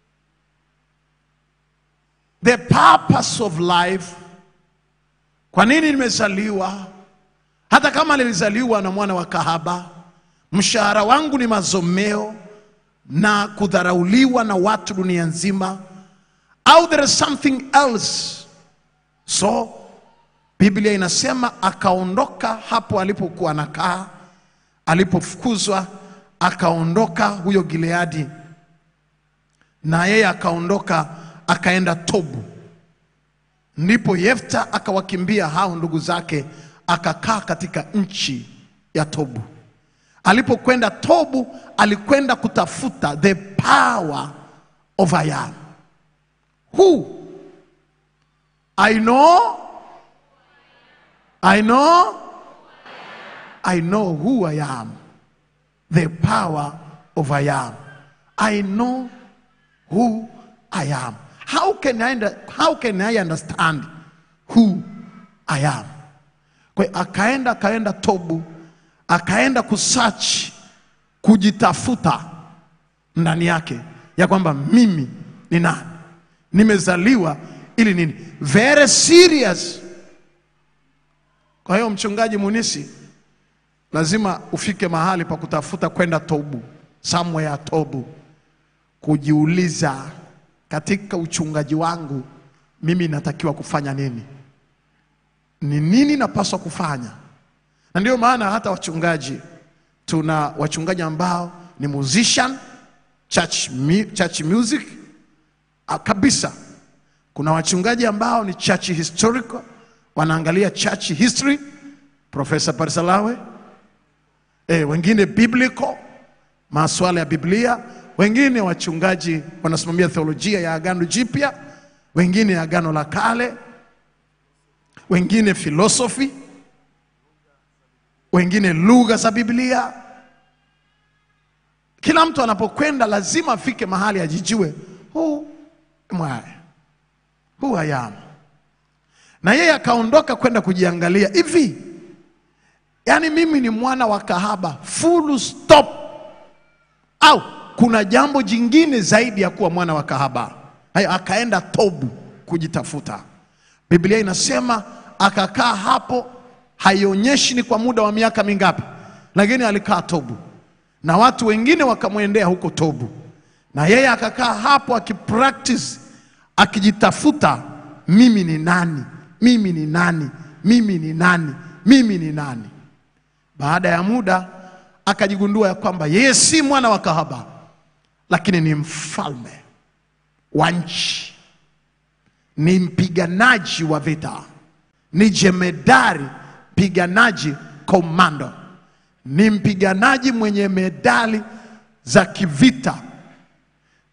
The purpose of life. Kwa nini nimezaliwa? Hata kama nilizaliwa na mwana wa kahaba, mshahara wangu ni mazomeo na kudharauliwa na watu dunia nzima, au there is something else. So Biblia inasema akaondoka hapo alipokuwa anakaa, alipofukuzwa akaondoka huyo Gileadi, na yeye akaondoka akaenda Tobu. Ndipo Yefta akawakimbia hao ndugu zake, akakaa katika nchi ya Tobu. Alipokwenda Tobu, alikwenda kutafuta the power of I am. Who? I know, I know, I know who I am. The power of I am. I know who I am. How can I, under- how can I understand who I am? Kwa hiyo akaenda akaenda Tobu, akaenda kusearch, kujitafuta ndani yake ya kwamba mimi ni nani, nimezaliwa ili nini. Very serious. Kwa hiyo mchungaji Munisi, lazima ufike mahali pa kutafuta kwenda Tobu, somewhere Tobu, kujiuliza katika uchungaji wangu mimi natakiwa kufanya nini, ni nini napaswa kufanya. Na ndio maana hata wachungaji tuna wachungaji ambao ni musician church, mu- church music ah, kabisa. Kuna wachungaji ambao ni church historical, wanaangalia church history, Profesa Parisalawe e, wengine biblical, masuala ya Biblia, wengine wachungaji wanasimamia theolojia ya Agano Jipya, wengine Agano la Kale, wengine philosophy, wengine lugha za Biblia. Kila mtu anapokwenda lazima afike mahali ajijue who am I? Who I am. Na yeye akaondoka kwenda kujiangalia hivi, yaani mimi ni mwana wa kahaba full stop, au kuna jambo jingine zaidi ya kuwa mwana wa kahaba? Hayo, akaenda Tobu kujitafuta. Biblia inasema akakaa hapo, haionyeshi ni kwa muda wa miaka mingapi, lakini alikaa Tobu na watu wengine wakamwendea huko Tobu, na yeye akakaa hapo akipractice, akijitafuta, mimi ni nani? Mimi ni nani? Mimi ni nani? Mimi ni nani? Baada ya muda akajigundua ya kwamba yeye si mwana wa kahaba, lakini ni mfalme wa nchi, ni mpiganaji wa vita, ni jemedari mpiganaji komando, ni mpiganaji mwenye medali za kivita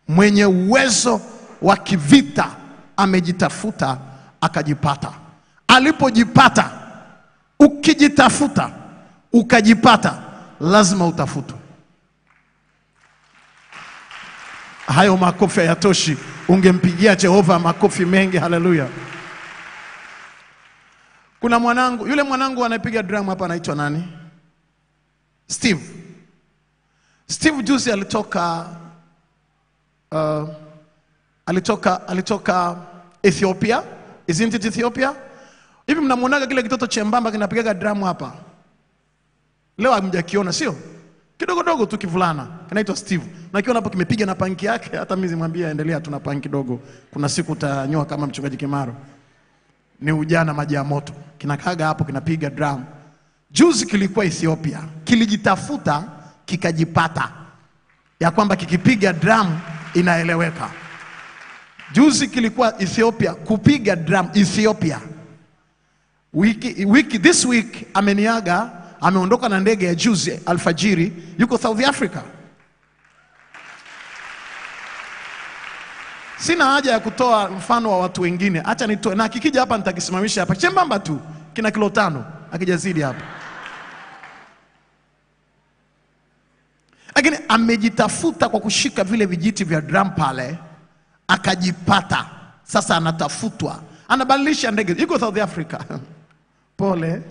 mwenye uwezo wa kivita amejitafuta akajipata. Alipojipata, ukijitafuta ukajipata, lazima utafutwe. Hayo makofi hayatoshi, ungempigia Jehova makofi mengi. Haleluya! Kuna mwanangu, yule mwanangu anayepiga drum hapa anaitwa nani? Steve. Steve juzi alitoka uh, alitoka alitoka Ethiopia. Isn't it Ethiopia? Hivi mnamwonaga kile kitoto chembamba kinapigaga drum hapa? Leo hamjakiona sio? Kidogo dogo tu kivulana kinaitwa Steve. Na kiona hapo kimepiga na panki yake, hata mimi zimwambia endelea tuna panki kidogo. Kuna siku utanyoa kama mchungaji Kimaro. Ni ujana maji ya moto. Kinakaga hapo kinapiga drum. Juzi kilikuwa Ethiopia, kilijitafuta kikajipata, ya kwamba kikipiga drum inaeleweka. Juzi kilikuwa Ethiopia kupiga drum Ethiopia. Wiki, wiki, this week ameniaga, ameondoka na ndege ya juzi alfajiri, yuko South Africa. Sina haja ya kutoa mfano wa watu wengine, acha nitoe, na kikija hapa nitakisimamisha hapa chembamba tu, kina kilo tano akijazidi hapa, lakini amejitafuta kwa kushika vile vijiti vya drum pale, akajipata. Sasa anatafutwa, anabadilisha ndege, yuko South Africa. Pole.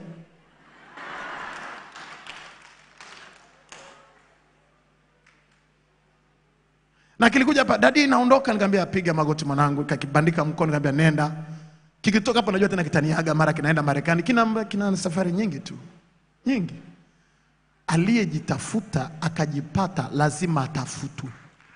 na kilikuja hapa, dadi naondoka, nikamwambia piga magoti mwanangu, kakibandika mkono, nikamwambia nenda. Kikitoka hapo najua tena kitaniaga, mara kinaenda Marekani, kina, kina safari nyingi tu nyingi. Aliyejitafuta akajipata, lazima atafutwe.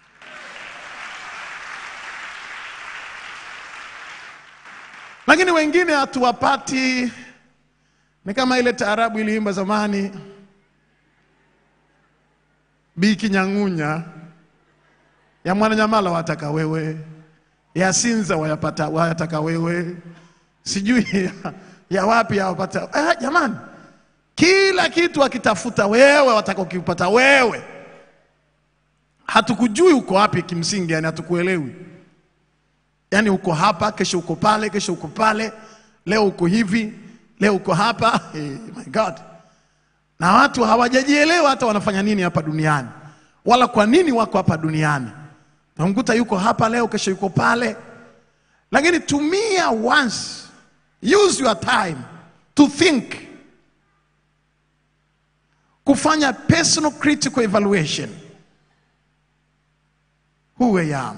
Lakini wengine hatuwapati. Ni kama ile taarabu iliimba zamani, Biki Nyang'unya ya Mwananyamala wataka wewe, ya Sinza wayapata wayataka wewe, sijui ya, ya wapi yawapata. Eh, jamani, kila kitu akitafuta wewe, wataka ukipata wewe. Hatukujui uko wapi kimsingi, yani hatukuelewi. Yani uko hapa, kesho uko pale, kesho uko pale, leo uko hivi, leo uko hapa. Hey, my God na watu hawajajielewa hata wanafanya nini hapa duniani, wala kwa nini wako hapa duniani. Namkuta yuko hapa leo, kesho yuko pale, lakini tumia once, use your time to think, kufanya personal critical evaluation who I am,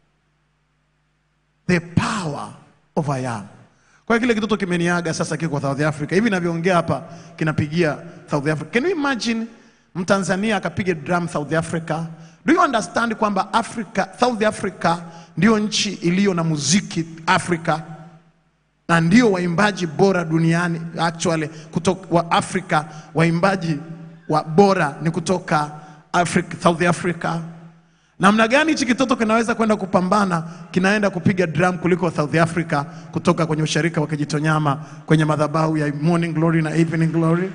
the power of I am. Kwa hiyo kile kitoto kimeniaga sasa, kiko South Africa hivi navyoongea hapa, kinapigia South Africa. Can you imagine Mtanzania akapiga drum South Africa? Do you understand kwamba Africa, South Africa ndio nchi iliyo na muziki Afrika na ndio waimbaji bora duniani actually, kutoka wa Afrika, waimbaji wa bora ni kutoka Africa, South Africa. Namna gani hichi kitoto kinaweza kwenda kupambana, kinaenda kupiga drum kuliko South Africa kutoka kwenye usharika wa Kijitonyama kwenye madhabahu ya Morning Glory na Evening Glory.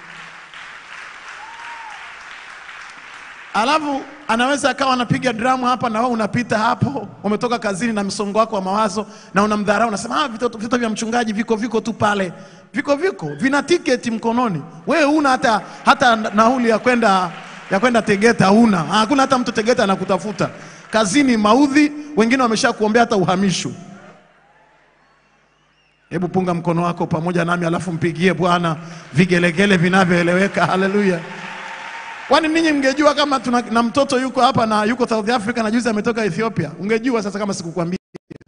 Alafu anaweza akawa anapiga drum hapa na wewe unapita hapo, umetoka kazini na msongo wako wa mawazo na unamdharau, unasema ah, vitoto, vitoto vya mchungaji viko viko tu pale, viko viko vina tiketi mkononi, wewe una hata hata nauli ya kwenda ya kwenda Tegeta huna, hakuna hata mtu Tegeta anakutafuta kazini, maudhi, wengine wamesha kuombea hata uhamisho. Hebu punga mkono wako pamoja nami, alafu mpigie Bwana vigelegele vinavyoeleweka. Haleluya! Kwani ninyi mngejua kama tuna, na mtoto yuko hapa na yuko South Africa na juzi ametoka Ethiopia, ungejua sasa kama sikukwambia.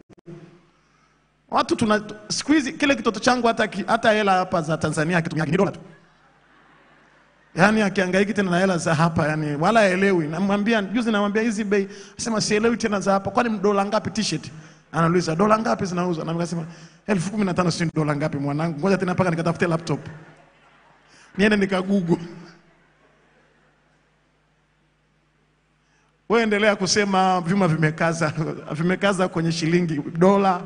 Watu tuna siku hizi kile kitoto changu hata ki- hata hela hapa za Tanzania akitumia ni dola tu. Yaani akihangaiki tena na hela za hapa yani wala haelewi. Namwambia juzi namwambia hizi bei, asema sielewi tena za hapa. Kwani dola ngapi t-shirt? Anauliza dola ngapi zinauzwa? Na nikasema elfu kumi na tano si dola ngapi mwanangu? Ngoja tena mpaka nikatafute laptop. Niende nikagugu. Wewe endelea kusema vyuma vimekaza, vimekaza kwenye shilingi dola.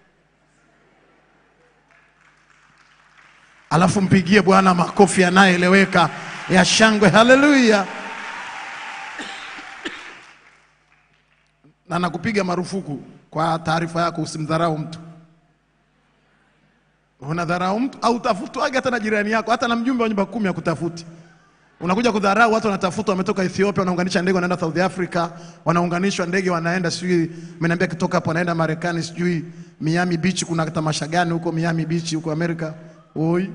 Alafu mpigie Bwana makofi yanayoeleweka ya shangwe. Haleluya! na nakupiga marufuku. Kwa taarifa yako, usimdharau mtu. Unadharau mtu au tafutwage hata na jirani yako, hata na mjumbe wa nyumba kumi akutafuti. Unakuja kudharau watu wanatafutwa, wametoka Ethiopia, wanaunganisha ndege wanaenda South Africa, wanaunganishwa ndege wanaenda sijui, ameniambia kitoka hapo wanaenda Marekani, sijui Miami Beach, kuna tamasha gani huko Miami Beach huko Amerika. Oi,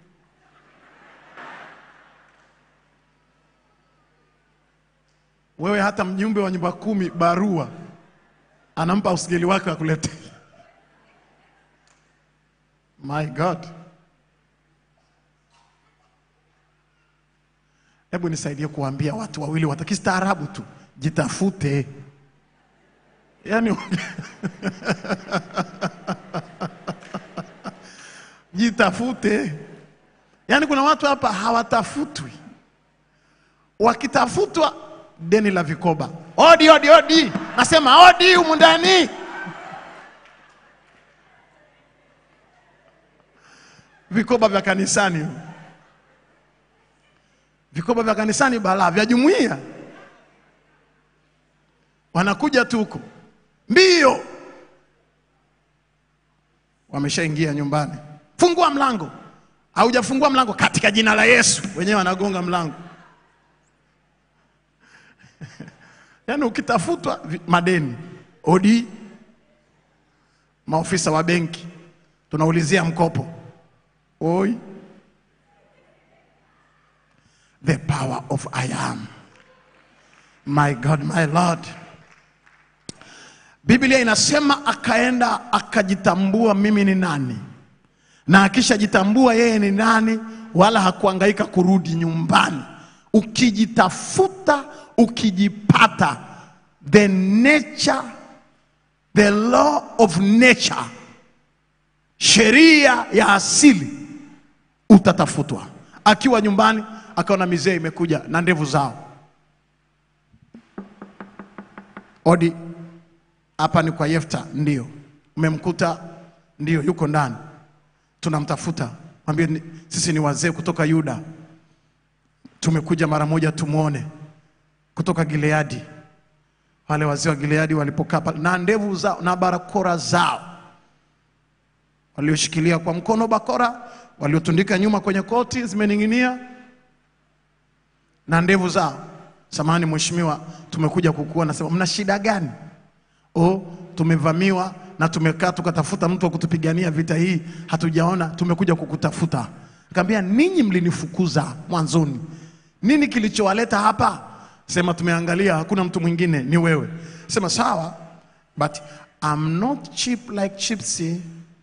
wewe hata mjumbe wa nyumba kumi barua anampa usigeli wake akulete. My God. Hebu nisaidie kuambia watu wawili watakistaarabu tu, jitafute. Yaani jitafute. Yaani kuna watu hapa hawatafutwi, wakitafutwa deni la vikoba, odi odi odi, nasema odi humu ndani. Vikoba vya kanisani vikoba vya kanisani balaa vya jumuiya wanakuja tu huko mbio, wameshaingia nyumbani. Fungua mlango, haujafungua mlango, katika jina la Yesu. Wenyewe wanagonga mlango yaani ukitafutwa vi- madeni, odi, maofisa wa benki, tunaulizia mkopo, oi the power of I am. My God, my Lord. Biblia inasema akaenda akajitambua mimi ni nani, na akishajitambua yeye ni nani, wala hakuangaika kurudi nyumbani. Ukijitafuta, ukijipata, the nature, the law of nature, sheria ya asili utatafutwa. Akiwa nyumbani akaona mizee imekuja na ndevu zao, odi, hapa ni kwa Yefta. Ndio umemkuta? Ndio yuko ndani, tunamtafuta. Mwambie ni- sisi ni wazee kutoka Yuda, tumekuja mara moja tumwone, kutoka Gileadi. Wale wazee wa Gileadi walipokaa pale na ndevu zao na barakora zao walioshikilia kwa mkono bakora, waliotundika nyuma kwenye koti zimening'inia na ndevu zao. Samahani mheshimiwa, tumekuja kukuona. Sema mna shida gani? Oh, tumevamiwa na tumekaa tukatafuta mtu wa kutupigania vita hii, hatujaona, tumekuja kukutafuta. Akamwambia, ninyi mlinifukuza mwanzoni, nini kilichowaleta hapa? Sema tumeangalia, hakuna mtu mwingine, ni wewe. Sema sawa, but I'm not cheap like Chipsy.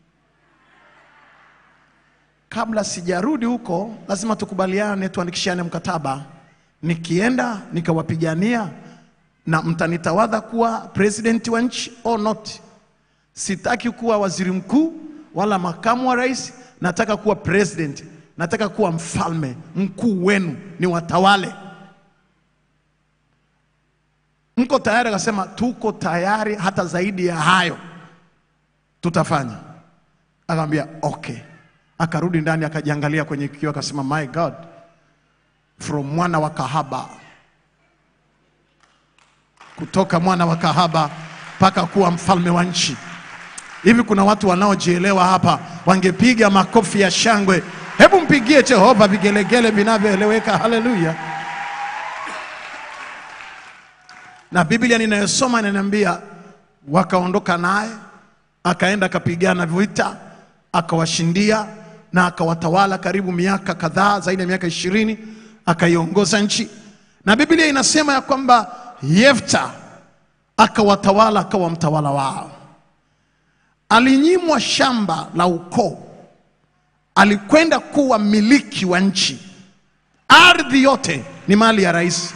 Kabla sijarudi huko, lazima tukubaliane, tuandikishane mkataba. Nikienda nikawapigania na mtanitawadha kuwa president wa nchi or not. Sitaki kuwa waziri mkuu wala makamu wa rais, nataka kuwa president, nataka kuwa mfalme mkuu wenu, ni watawale. Mko tayari? Akasema tuko tayari, hata zaidi ya hayo tutafanya. Akamwambia okay. Akarudi ndani akajiangalia kwenye kioo akasema, my God, from mwana wa kahaba, kutoka mwana wa kahaba mpaka kuwa mfalme wa nchi. Hivi kuna watu wanaojielewa hapa, wangepiga makofi ya shangwe. Hebu mpigie Jehova vigelegele vinavyoeleweka. Haleluya! Na Biblia ninayosoma inaniambia wakaondoka naye, akaenda akapigana vita, akawashindia na akawatawala karibu miaka kadhaa, zaidi ya miaka ishirini, akaiongoza nchi. Na Biblia inasema ya kwamba Yefta akawatawala, akawa mtawala wao. Alinyimwa shamba la ukoo, alikwenda kuwa miliki wa nchi. Ardhi yote ni mali ya rais.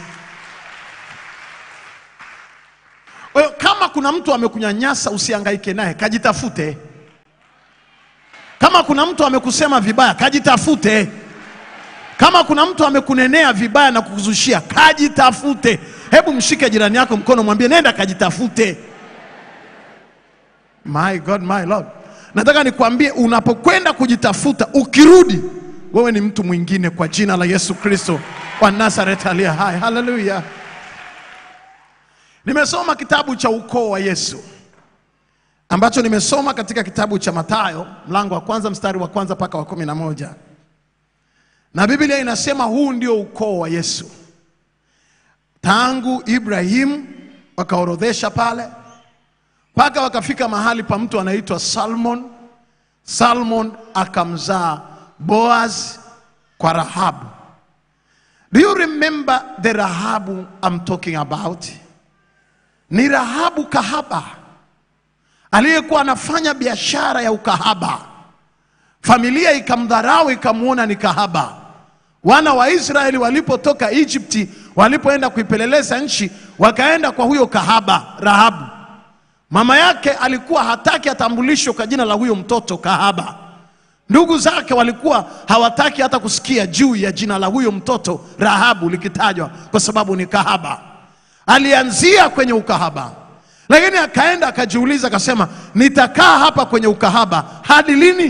Kwa hiyo kama kuna mtu amekunyanyasa, usihangaike naye, kajitafute. Kama kuna mtu amekusema vibaya, kajitafute. Kama kuna mtu amekunenea vibaya na kukuzushia, kajitafute. Hebu mshike jirani yako mkono, mwambie nenda kajitafute. My God, my Lord, nataka nikwambie, unapokwenda kujitafuta, ukirudi wewe ni mtu mwingine, kwa jina la Yesu Kristo wa Nazareth aliye hai. Haleluya! Nimesoma kitabu cha ukoo wa Yesu ambacho nimesoma katika kitabu cha Mathayo mlango wa kwanza mstari wa kwanza mpaka wa kumi na moja na Biblia inasema huu ndio ukoo wa Yesu. Tangu Ibrahimu wakaorodhesha pale mpaka wakafika mahali pa mtu anaitwa Salmon. Salmon akamzaa Boaz kwa Rahabu. Do you remember the Rahabu I'm talking about? Ni Rahabu kahaba aliyekuwa anafanya biashara ya ukahaba. Familia ikamdharau ikamwona ni kahaba. Wana wa Israeli walipotoka Egypti, walipoenda kuipeleleza nchi, wakaenda kwa huyo kahaba Rahabu. Mama yake alikuwa hataki atambulishwe kwa jina la huyo mtoto kahaba. Ndugu zake walikuwa hawataki hata kusikia juu ya jina la huyo mtoto Rahabu likitajwa kwa sababu ni kahaba. Alianzia kwenye ukahaba, lakini akaenda akajiuliza, akasema nitakaa hapa kwenye ukahaba hadi lini?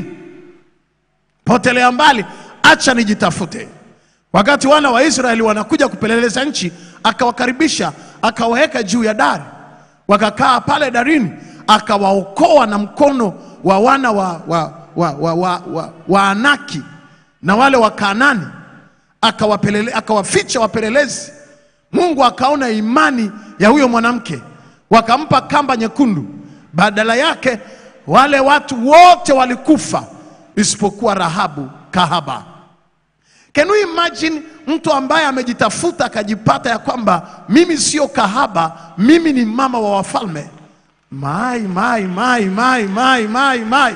Potelea mbali, acha nijitafute. Wakati wana wa Israeli wanakuja kupeleleza nchi, akawakaribisha akawaweka juu ya dari, wakakaa pale darini, akawaokoa na mkono wa wana wa, wa, wa, wa, wa, wa, wa Anaki na wale wa Kaanani, akawapelele, akawaficha wapelelezi. Mungu akaona imani ya huyo mwanamke, wakampa kamba nyekundu. Badala yake wale watu wote walikufa isipokuwa Rahabu kahaba. Can you imagine mtu ambaye amejitafuta akajipata ya kwamba mimi sio kahaba, mimi ni mama wa wafalme. Mai, mai, mai, mai, mai, mai, mai.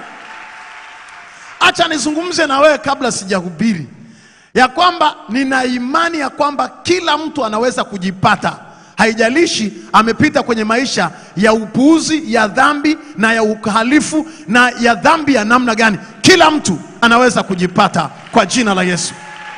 Acha nizungumze na wewe kabla sijahubiri ya kwamba nina imani ya kwamba kila mtu anaweza kujipata, haijalishi amepita kwenye maisha ya upuuzi, ya dhambi na ya uhalifu na ya dhambi ya namna gani. Kila mtu anaweza kujipata kwa jina la Yesu.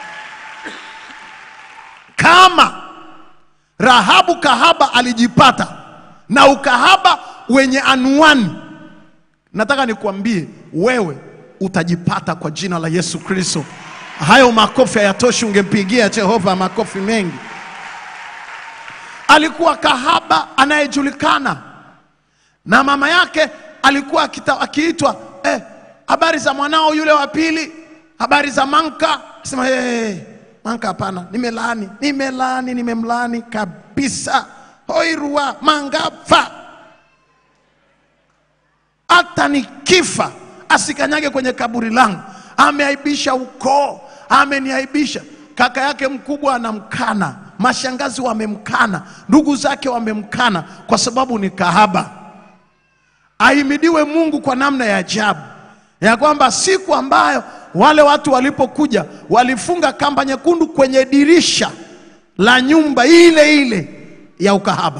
Kama Rahabu kahaba alijipata na ukahaba wenye anuani, nataka nikuambie wewe utajipata kwa jina la Yesu Kristo. Hayo makofi hayatoshi, ungempigia Jehova makofi mengi. Alikuwa kahaba anayejulikana na mama yake alikuwa akita- akiitwa eh, habari za mwanao yule wa pili, habari za Manka. Sema hey, Manka, hapana, nimelaani, nimelaani, nimemlaani kabisa. Hoirua mangafa, hata nikifa asikanyage kwenye kaburi langu. Ameaibisha ukoo, ameniaibisha. Kaka yake mkubwa anamkana, mashangazi wamemkana, ndugu zake wamemkana kwa sababu ni kahaba. Ahimidiwe Mungu kwa namna ya ajabu ya kwamba siku ambayo wale watu walipokuja walifunga kamba nyekundu kwenye dirisha la nyumba ile ile ya ukahaba,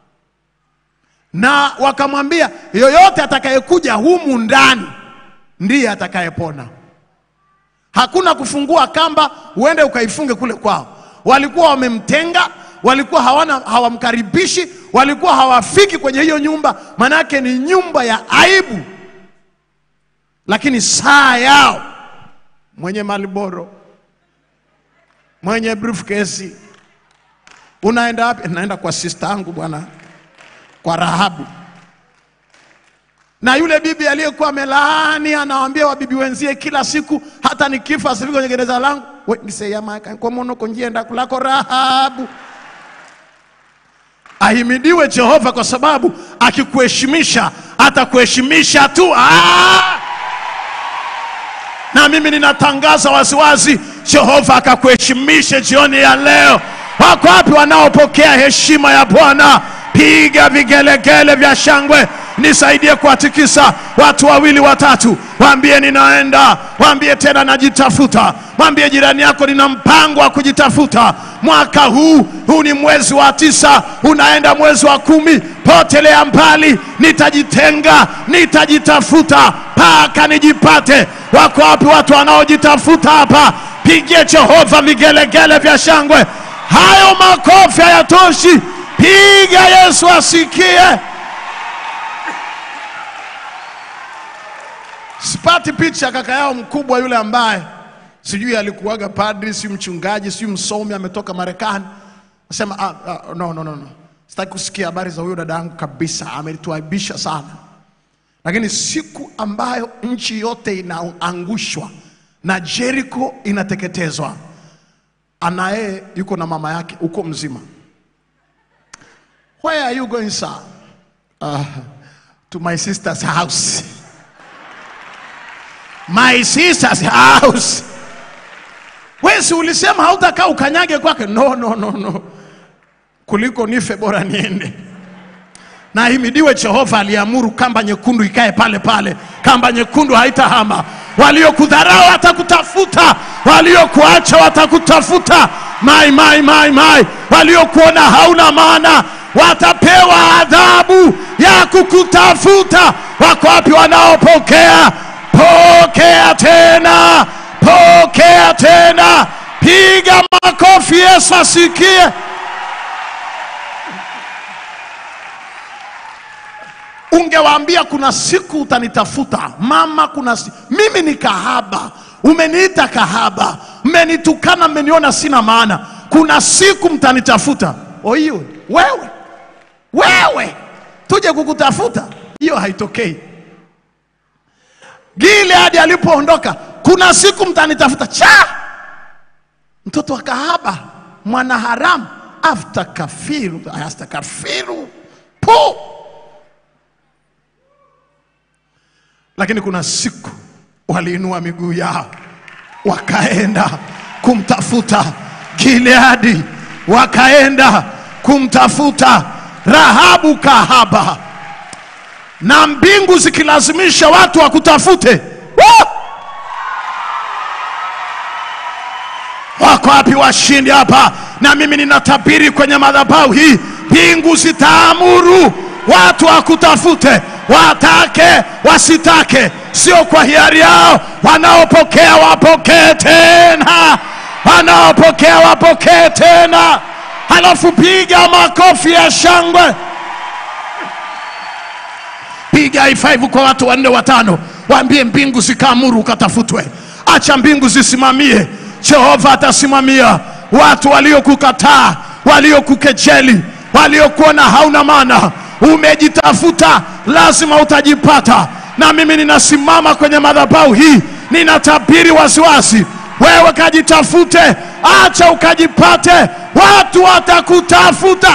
na wakamwambia yoyote atakayekuja humu ndani ndiye atakayepona. Hakuna kufungua kamba uende ukaifunge kule kwao. Walikuwa wamemtenga, walikuwa hawana hawamkaribishi, walikuwa hawafiki kwenye hiyo nyumba, manake ni nyumba ya aibu. Lakini saa yao, mwenye Malboro, mwenye briefcase, unaenda wapi? Naenda kwa sister yangu bwana, kwa Rahabu na yule bibi aliyekuwa amelaani anawaambia wabibi wenzie kila siku, hata nikifa asifike kwenye gereza langu weniseyamakankomonoko njienda kulako Rahabu. Ahimidiwe Jehova kwa sababu akikuheshimisha atakuheshimisha tu. Ah! Na mimi ninatangaza waziwazi, Jehova akakuheshimishe jioni ya leo. Wako wapi wanaopokea heshima ya Bwana? Piga vigelegele vya shangwe, nisaidie kuwatikisa watu wawili watatu, waambie ninaenda, waambie tena najitafuta, mwambie jirani yako nina mpango wa kujitafuta mwaka huu. Huu ni mwezi wa tisa, unaenda mwezi wa kumi. Potelea mbali, nitajitenga, nitajitafuta mpaka nijipate. Wako wapi watu wanaojitafuta hapa? Pigie Jehova vigelegele vya shangwe. Hayo makofi hayatoshi, piga Yesu asikie. Sipati picha kaka yao mkubwa yule ambaye sijui alikuwaga padri, si mchungaji, si msomi, ametoka Marekani. Nasema ah, ah, no, no, no, no. Sitaki kusikia habari za huyo dada yangu kabisa, ametuaibisha sana. Lakini siku ambayo nchi yote inaangushwa na Jericho inateketezwa, anaye yuko na mama yake uko mzima. Where are you going sir? Uh, to my sister's house. My sister's house. Wewe si ulisema hautakaa ukanyage kwake? No, no, no, no. Kuliko nife bora niende. Na ahimidiwe Jehova aliamuru kamba nyekundu ikae pale pale. Kamba nyekundu haitahama. Waliokudharau watakutafuta, waliokuacha watakutafuta. Mai, mai, mai, mai. Waliokuona hauna maana watapewa adhabu ya kukutafuta. Wako wapi wanaopokea? Pokea tena, pokea tena, piga makofi, Yesu asikie. Ungewaambia kuna siku utanitafuta mama, kuna si... mimi ni kahaba, umeniita kahaba, mmenitukana, mmeniona sina maana, kuna siku mtanitafuta. Oiyo, wewe wewe, tuje kukutafuta, hiyo haitokei. Gileadi alipoondoka, kuna siku mtanitafuta. Cha mtoto wa kahaba, mwana haramu, afta kafiru, asta kafiru po. Lakini kuna siku waliinua miguu yao wakaenda kumtafuta Gileadi, wakaenda kumtafuta Rahabu kahaba na mbingu zikilazimisha watu wakutafute. Woo! Wako wapi washindi hapa? Na mimi ninatabiri kwenye madhabahu hii, mbingu zitaamuru watu wakutafute, watake wasitake, sio kwa hiari yao. Wanaopokea wapokee tena, wanaopokea wapokee tena. Halafu piga makofi ya shangwe piga i5 kwa watu wanne watano, waambie mbingu zikaamuru ukatafutwe. Acha mbingu zisimamie, Jehova atasimamia. Watu waliokukataa, waliokukejeli, waliokuona hauna maana, umejitafuta, lazima utajipata. Na mimi ninasimama kwenye madhabahu hii, ninatabiri wasiwasi, wewe kajitafute, acha ukajipate, watu watakutafuta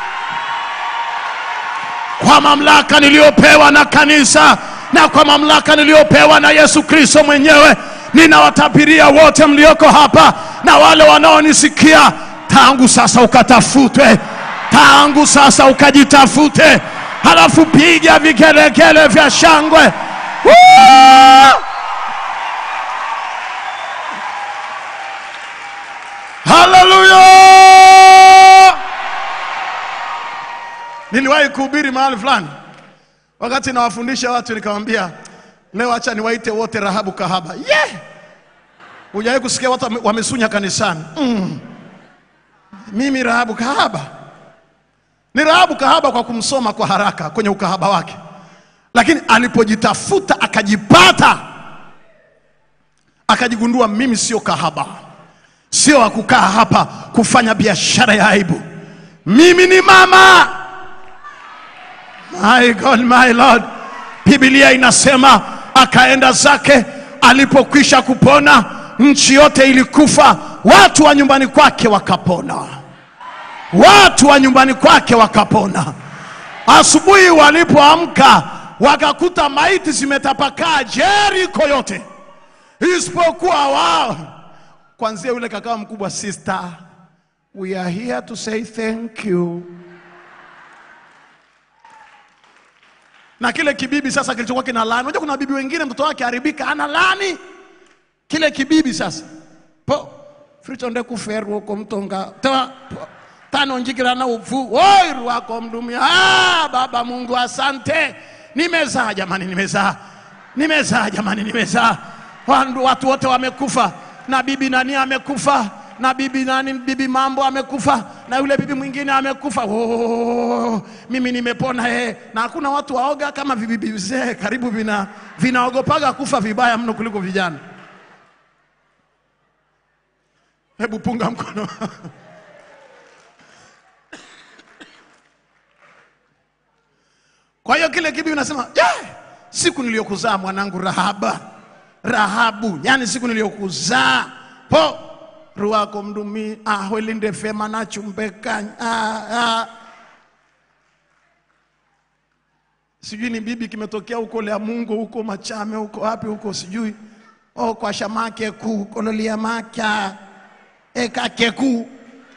kwa mamlaka niliyopewa na kanisa na kwa mamlaka niliyopewa na Yesu Kristo mwenyewe, ninawatabiria wote mlioko hapa na wale wanaonisikia, tangu sasa ukatafutwe, tangu sasa ukajitafute, halafu piga vigelegele vya shangwe. Woo! Haleluya! Niliwahi kuhubiri mahali fulani, wakati nawafundisha watu, nikamwambia leo, acha niwaite wote Rahabu kahaba. Yeah! Hujawahi kusikia watu wame- wamesunya kanisani mm. Mimi Rahabu kahaba ni Rahabu kahaba kwa kumsoma kwa haraka kwenye ukahaba wake, lakini alipojitafuta akajipata, akajigundua mimi sio kahaba, sio wa kukaa hapa kufanya biashara ya aibu. Mimi ni mama My God, my Lord. Biblia inasema akaenda zake, alipokwisha kupona nchi yote ilikufa, watu wa nyumbani kwake wakapona, watu wa nyumbani kwake wakapona. Asubuhi walipoamka wakakuta maiti zimetapakaa Jeriko yote, isipokuwa wao. Kwanzia yule kakaa mkubwa, sister, we are here to say thank you. na kile kibibi sasa kilichokuwa kina laani. Unajua kuna bibi wengine mtoto wake haribika ana laani kile kibibi sasa po fritonde kuferu uko mtonga ta po, tano njikira na ufu oi wako mdumia ah, baba Mungu asante, nimezaa jamani, nimezaa nimezaa jamani, nimezaa Wandu- watu wote wamekufa na bibi nani amekufa na bibi nani bibi mambo amekufa na yule bibi mwingine amekufa oh, mimi nimepona eh. na hakuna watu waoga kama vibibi vizee karibu vina vinaogopaga kufa vibaya mno kuliko vijana hebu punga mkono ile kitu inasema yeah, siku niliyokuzaa mwanangu Rahaba, Rahabu, yani siku niliyokuzaa po ruwako mdumi ahwelinde fema nachumbekanya ah, ah. sijui ni bibi kimetokea huko lea Mungu huko Machame huko wapi huko sijui oh, kwa shamake ku kololia maka ekake ku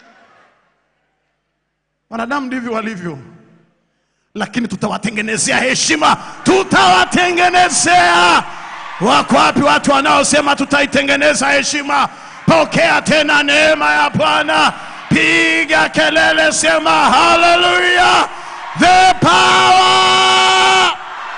wanadamu ndivyo walivyo lakini tutawatengenezea heshima, tutawatengenezea. Wako wapi watu wanaosema tutaitengeneza heshima? Pokea tena neema ya Bwana, piga kelele, sema haleluya! The power,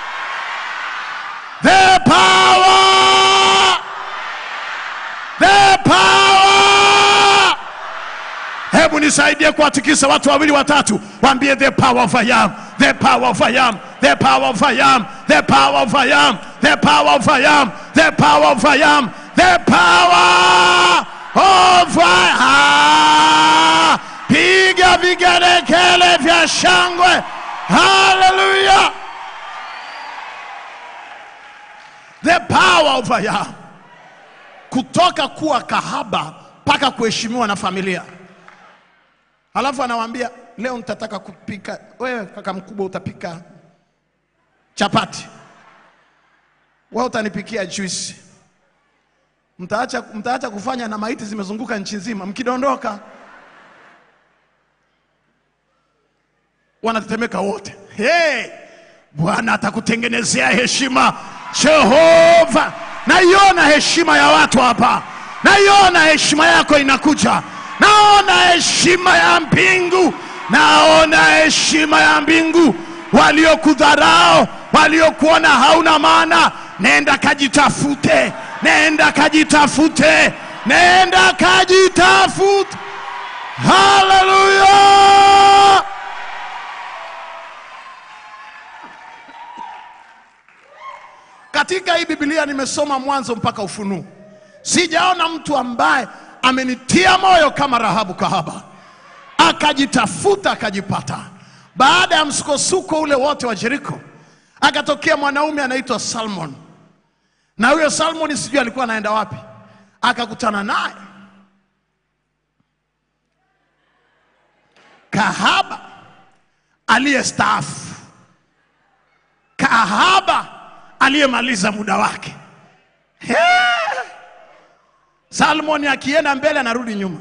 the power, the power hebu nisaidie kuwatikisa watu wawili watatu waambie the power of I am the power of I am the power of I am the power of I am the power of I am the power of I am the power of I am piga vigelegele vya shangwe haleluya the power of I am kutoka kuwa kahaba mpaka kuheshimiwa na familia Alafu anawaambia leo nitataka kupika, wewe kaka mkubwa utapika chapati, wewe utanipikia juisi. Mtaacha, mtaacha kufanya na maiti zimezunguka nchi nzima, mkidondoka wanatetemeka wote. Hey, Bwana atakutengenezea heshima. Jehova, naiona heshima ya watu hapa, naiona heshima yako inakuja naona heshima ya mbingu, naona heshima ya mbingu. Waliokudharau, waliokuona hauna maana, nenda kajitafute, nenda kajitafute, nenda kajitafute. Haleluya! Katika hii Biblia nimesoma mwanzo mpaka Ufunuo, sijaona mtu ambaye amenitia moyo kama Rahabu kahaba, akajitafuta akajipata. Baada ya msukosuko ule wote wa Jeriko, akatokea mwanaume anaitwa Salmon, na huyo Salmon sijui alikuwa anaenda wapi, akakutana naye kahaba aliyestaafu, kahaba aliyemaliza muda wake. He! Salmoni akienda mbele anarudi nyuma.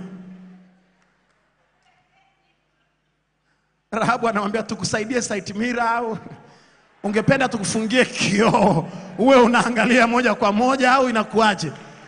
Rahabu anamwambia tukusaidie site mira au ungependa tukufungie kioo uwe unaangalia moja kwa moja au inakuwaje?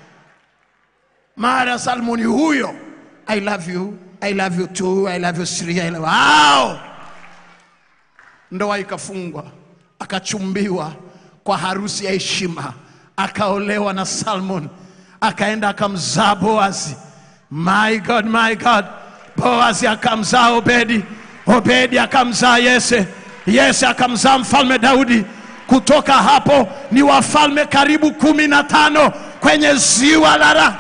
Mara Salmoni huyo, I love you, I love you too, I love you three, I love wow! Ndoa ikafungwa, akachumbiwa kwa harusi ya heshima, akaolewa na Salmon akaenda akamzaa Boazi. My God, my God, Boazi akamzaa Obedi, Obedi akamzaa Yese, Yese akamzaa mfalme Daudi. Kutoka hapo ni wafalme karibu kumi na tano kwenye ziwa la Ra.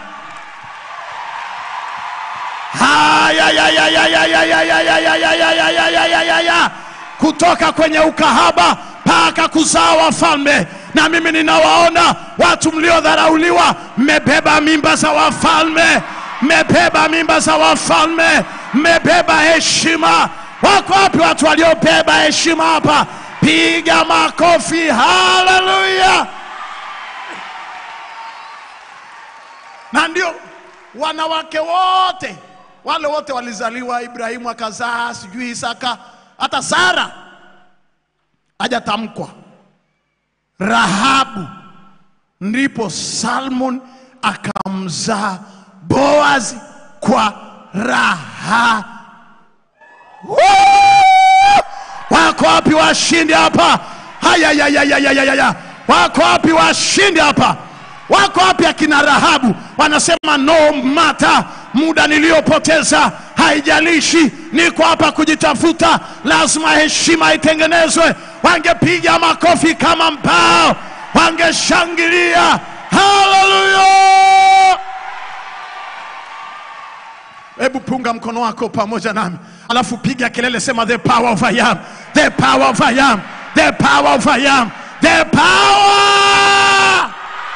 Haya, ya, ya, ya, ya, ya, ya, ya, ya, ya, ya, ya, ya, ya, ya, ya, ya, ya. Kutoka kwenye ukahaba mpaka kuzaa wafalme na mimi ninawaona watu mliodharauliwa, mmebeba mimba za wafalme, mmebeba mimba za wafalme, mmebeba heshima. Wako wapi watu waliobeba heshima hapa? Piga makofi, haleluya! Na ndio wanawake wote wale wote walizaliwa, Ibrahimu akazaa, sijui Isaka, hata Sara hajatamkwa Rahabu, ndipo Salmon akamzaa Boazi kwa raha. Woo! Wako wapi washindi hapa? Haya, ya, ya, ya, ya, ya, ya, ya. Wako wapi washindi hapa? Wako wapi akina Rahabu wanasema no mata, muda niliyopoteza haijalishi, niko hapa kujitafuta, lazima heshima itengenezwe. Wangepiga makofi kama mbao, wangeshangilia. Haleluya! Hebu punga mkono wako pamoja nami, alafu piga kelele, sema the power of I am, the power of I am, the power of I am, the power.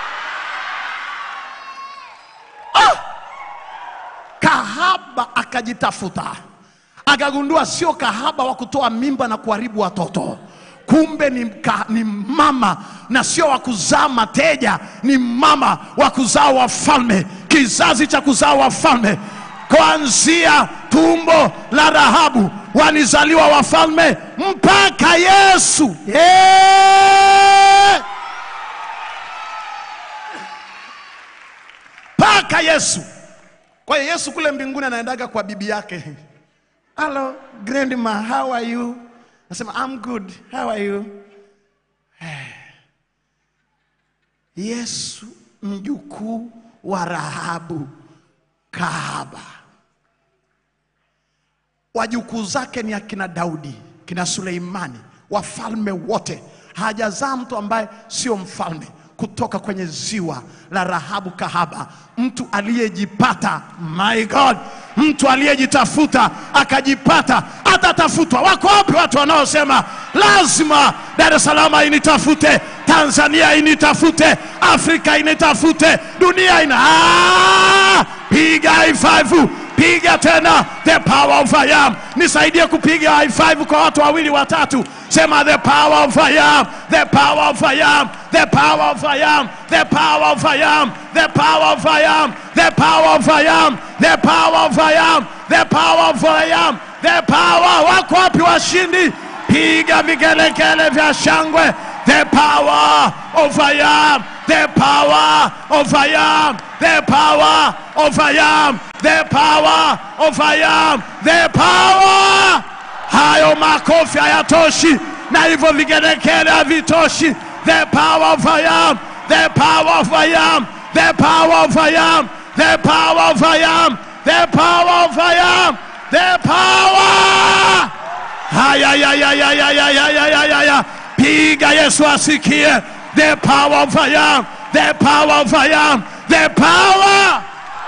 kahaba akajitafuta akagundua sio kahaba wa kutoa mimba na kuharibu watoto kumbe ni, ka, ni mama na sio wa kuzaa mateja ni mama wa kuzaa wafalme kizazi cha kuzaa wafalme kuanzia tumbo la rahabu walizaliwa wafalme mpaka yesu yeah! mpaka yesu kwa hiyo Yesu kule mbinguni anaendaga kwa bibi yake. Hello, grandma, how are you? Nasema I'm good. How are you? Yesu mjukuu wa Rahabu kahaba. Wajukuu zake ni akina Daudi, kina Suleimani, wafalme wote. Hajazaa mtu ambaye sio mfalme kutoka kwenye ziwa la Rahabu kahaba, mtu aliyejipata. My God, mtu aliyejitafuta akajipata, atatafutwa. Wako wapi watu wanaosema lazima Dar es Salaam initafute, Tanzania initafute, Afrika initafute, dunia ina ah! piga high five piga tena the power of I am. Nisaidie kupiga high five kwa watu wawili watatu. Sema the power of I am, the power of I am, the power of I am, the power of I am, the power of I am, the power of I am, the power of I am, the power of I am, the power. Wako wapi washindi? Piga vigelegele vya shangwe. The power of I am, the power of I am, the power of I am, the power of I am, the power. Hayo makofi hayatoshi na hivyo vigelegele havitoshi. The power of I am, the power of I am, the power of I am, the power of I am, the power of I am, the power. Haya, ya, ya, ya, ya, ya, ya, ya, ya, ya, ya. Piga Yesu asikie. The power of I am, the power of I am, the power.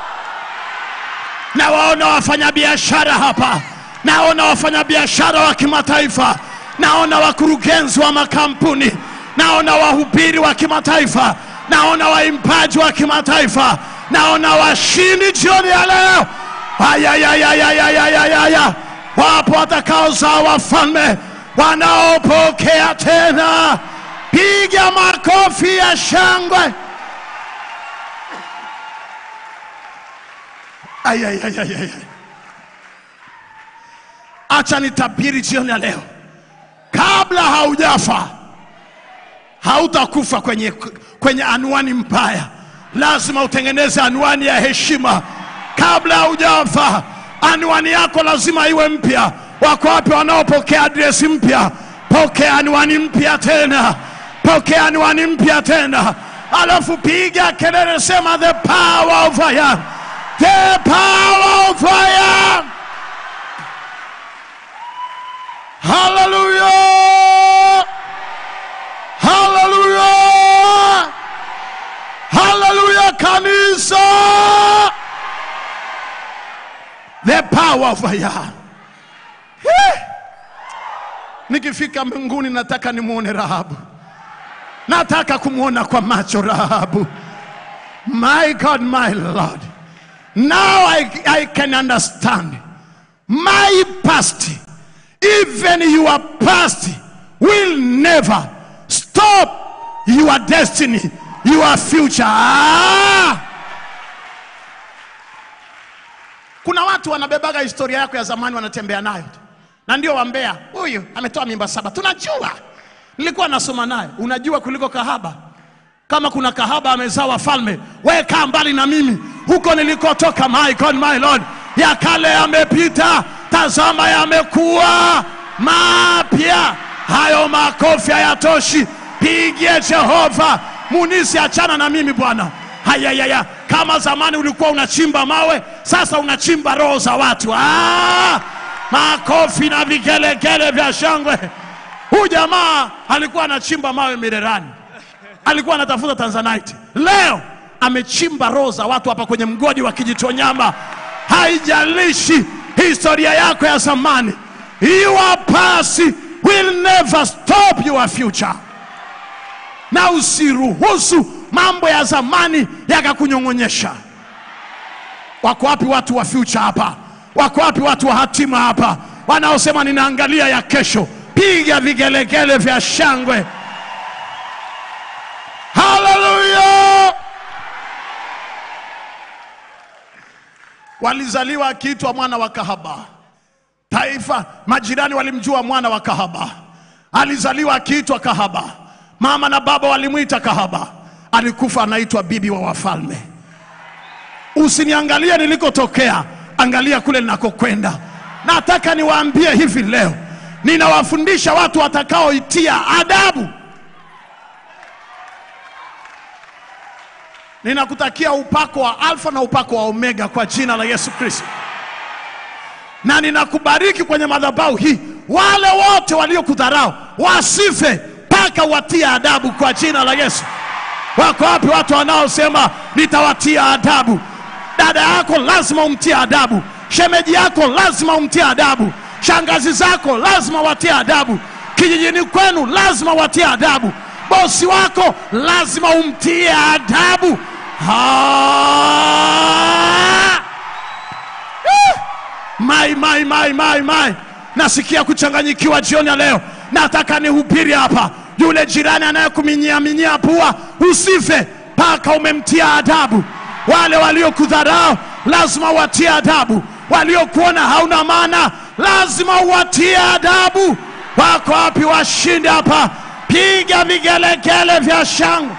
Nawaona wafanyabiashara hapa, naona wafanyabiashara wa kimataifa, naona wakurugenzi wa makampuni, naona wahubiri wa kimataifa, naona waimbaji wa kimataifa, naona washindi jioni ya leo. Ayayayayayayayaya, wapo watakaozaa wafalme wanaopokea tena. Piga makofi ya shangwe. Ayayayayaya. Acha nitabiri jioni ya leo, kabla haujafa hautakufa kwenye, kwenye anwani mbaya. Lazima utengeneze anwani ya heshima kabla haujafa. Anwani yako lazima iwe mpya. Wako wapi wanaopokea adresi mpya? Pokea anwani mpya tena, pokea anwani mpya tena, alafu piga kelele, sema the power of I am, the power of I am. Hallelujah! Hallelujah! Hallelujah kanisa! The power of I am. Heh! Nikifika mbinguni nataka nimwone Rahabu, nataka kumwona kwa macho Rahabu. My God, my Lord, now I, I can understand my past, even your past will never stop your destiny, your future. Ah! Kuna watu wanabebaga historia yako ya zamani wanatembea nayo tu, na ndio wambea, huyu ametoa mimba saba. Tunajua, nilikuwa nasoma naye. Unajua kuliko kahaba. Kama kuna kahaba amezaa wafalme, we kaa mbali na mimi, huko nilikotoka. My God, my Lord, ya kale yamepita, tazama yamekuwa mapya. Hayo makofi hayatoshi, pigie Jehova. Munisi, achana na mimi bwana. Hayayaya, kama zamani ulikuwa unachimba mawe, sasa unachimba roho za watu. Ah, makofi na vigelegele vya shangwe. Huyu jamaa alikuwa anachimba mawe Mirerani, alikuwa anatafuta tanzanite. Leo amechimba roho za watu hapa kwenye mgodi wa Kijitonyama. Haijalishi historia yako ya zamani, your past will never stop your future na usiruhusu mambo ya zamani yakakunyong'onyesha wako wapi watu wa future hapa wako wapi watu wa hatima hapa wanaosema ninaangalia ya kesho piga vigelegele vya shangwe haleluya walizaliwa akiitwa mwana wa kahaba taifa majirani walimjua mwana wa kahaba alizaliwa akiitwa kahaba mama na baba walimwita kahaba alikufa anaitwa bibi wa wafalme usiniangalie nilikotokea angalia kule ninakokwenda nataka niwaambie hivi leo ninawafundisha watu watakaoitia adabu ninakutakia upako wa alfa na upako wa omega kwa jina la yesu kristo na ninakubariki kwenye madhabahu hii wale wote waliokudharau wasife mpaka watie adabu kwa jina la yesu wako wapi watu wanaosema nitawatia adabu dada yako lazima umtie adabu shemeji yako lazima umtie adabu shangazi zako lazima watie adabu kijijini kwenu lazima watie adabu bosi wako lazima umtie adabu ha! mai mai mai mai mai nasikia kuchanganyikiwa jioni ya leo nataka nihubiri hapa yule jirani anayekuminiaminia pua usife mpaka umemtia adabu wale waliokudharau lazima watie adabu waliokuona hauna maana lazima watie adabu wako wapi washindi hapa piga vigelegele vya shangwe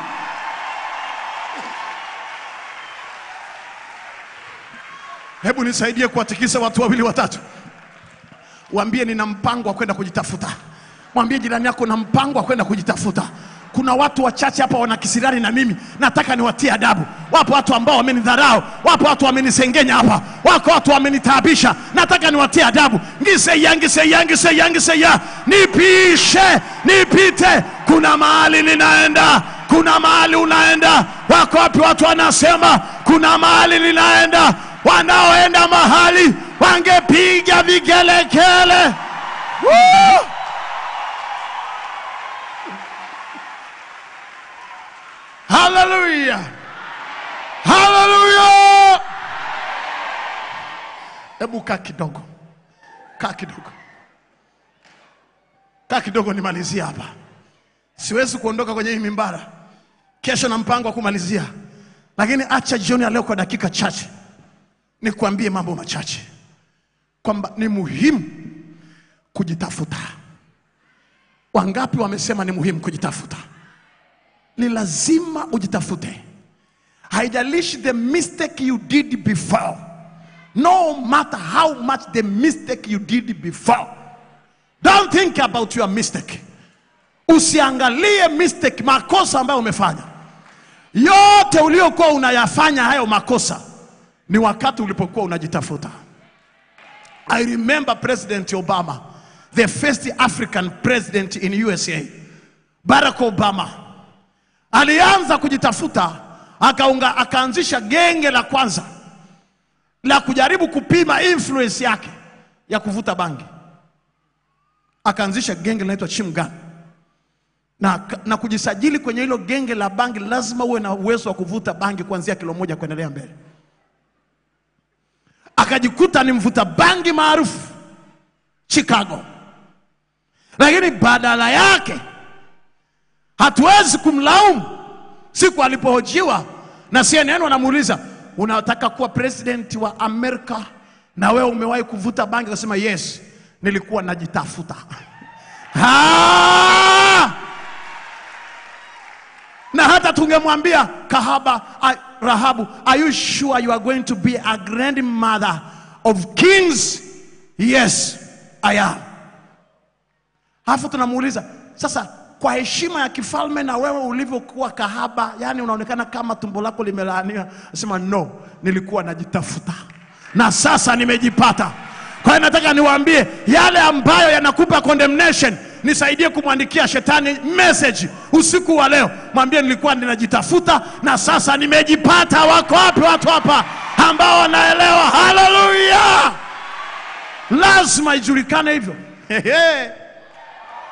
hebu nisaidie kuwatikisa watu wawili watatu waambie nina mpango wa kwenda kujitafuta mwambie jirani yako na mpango wa kwenda kujitafuta kuna watu wachache hapa wana kisirani na mimi nataka niwatie adabu wapo watu ambao wamenidharau wapo watu wamenisengenya hapa wako watu wamenitaabisha nataka niwatie adabu ngiseya ngiseya ngiseya ngiseya nipishe nipite kuna mahali ninaenda kuna mahali unaenda wako wapi watu wanasema kuna mahali ninaenda wanaoenda mahali wangepiga vigelegele Woo! haleluya haleluya hebu kaa kidogo kaa kidogo kaa kidogo nimalizie hapa siwezi kuondoka kwenye hii mimbara kesho na mpango wa kumalizia lakini acha jioni ya leo kwa dakika chache nikuambie mambo machache kwamba ni muhimu kujitafuta wangapi wamesema ni muhimu kujitafuta ni lazima ujitafute haijalishi the mistake you did before no matter how much the mistake you did before don't think about your mistake usiangalie mistake makosa ambayo umefanya yote uliokuwa unayafanya hayo makosa ni wakati ulipokuwa unajitafuta i remember president obama the first african president in usa barack obama alianza kujitafuta akaunga, akaanzisha genge la kwanza la kujaribu kupima influence yake ya kuvuta bangi akaanzisha genge linaitwa chimgan na, na kujisajili kwenye hilo genge la bangi lazima uwe na uwezo wa kuvuta bangi kuanzia kilo moja kuendelea mbele akajikuta ni mvuta bangi maarufu chicago lakini badala yake hatuwezi kumlaumu siku alipohojiwa na cnn wanamuuliza unataka kuwa president wa amerika na wewe umewahi kuvuta bangi akasema yes nilikuwa najitafuta Ah! na hata tungemwambia kahaba a- rahabu are you sure you are going to be a grandmother of kings yes i am alafu tunamuuliza sasa kwa heshima ya kifalme na wewe ulivyokuwa kahaba yani unaonekana kama tumbo lako limelaaniwa sema no nilikuwa najitafuta na sasa nimejipata kwa hiyo nataka niwaambie yale ambayo yanakupa condemnation nisaidie kumwandikia shetani message usiku wa leo mwambie nilikuwa ninajitafuta na sasa nimejipata wako wapi watu hapa ambao wanaelewa haleluya lazima ijulikane hivyo Hehe.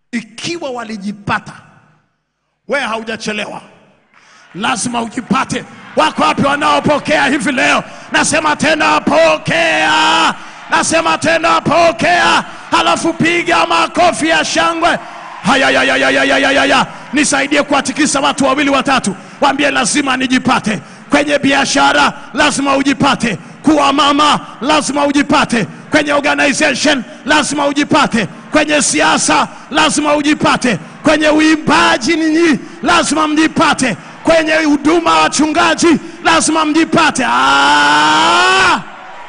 ikiwa walijipata, wewe haujachelewa, lazima ujipate. Wako wapi wanaopokea hivi leo? Nasema tena pokea, nasema tena pokea, halafu piga makofi ya shangwe. Hayayayayayayaya, nisaidie kuwatikisa watu wawili watatu, waambie lazima nijipate kwenye biashara, lazima ujipate kuwa mama, lazima ujipate kwenye organization, lazima ujipate kwenye siasa, lazima ujipate kwenye uimbaji, ninyi lazima mjipate kwenye huduma wa wachungaji, lazima mjipate. Ah!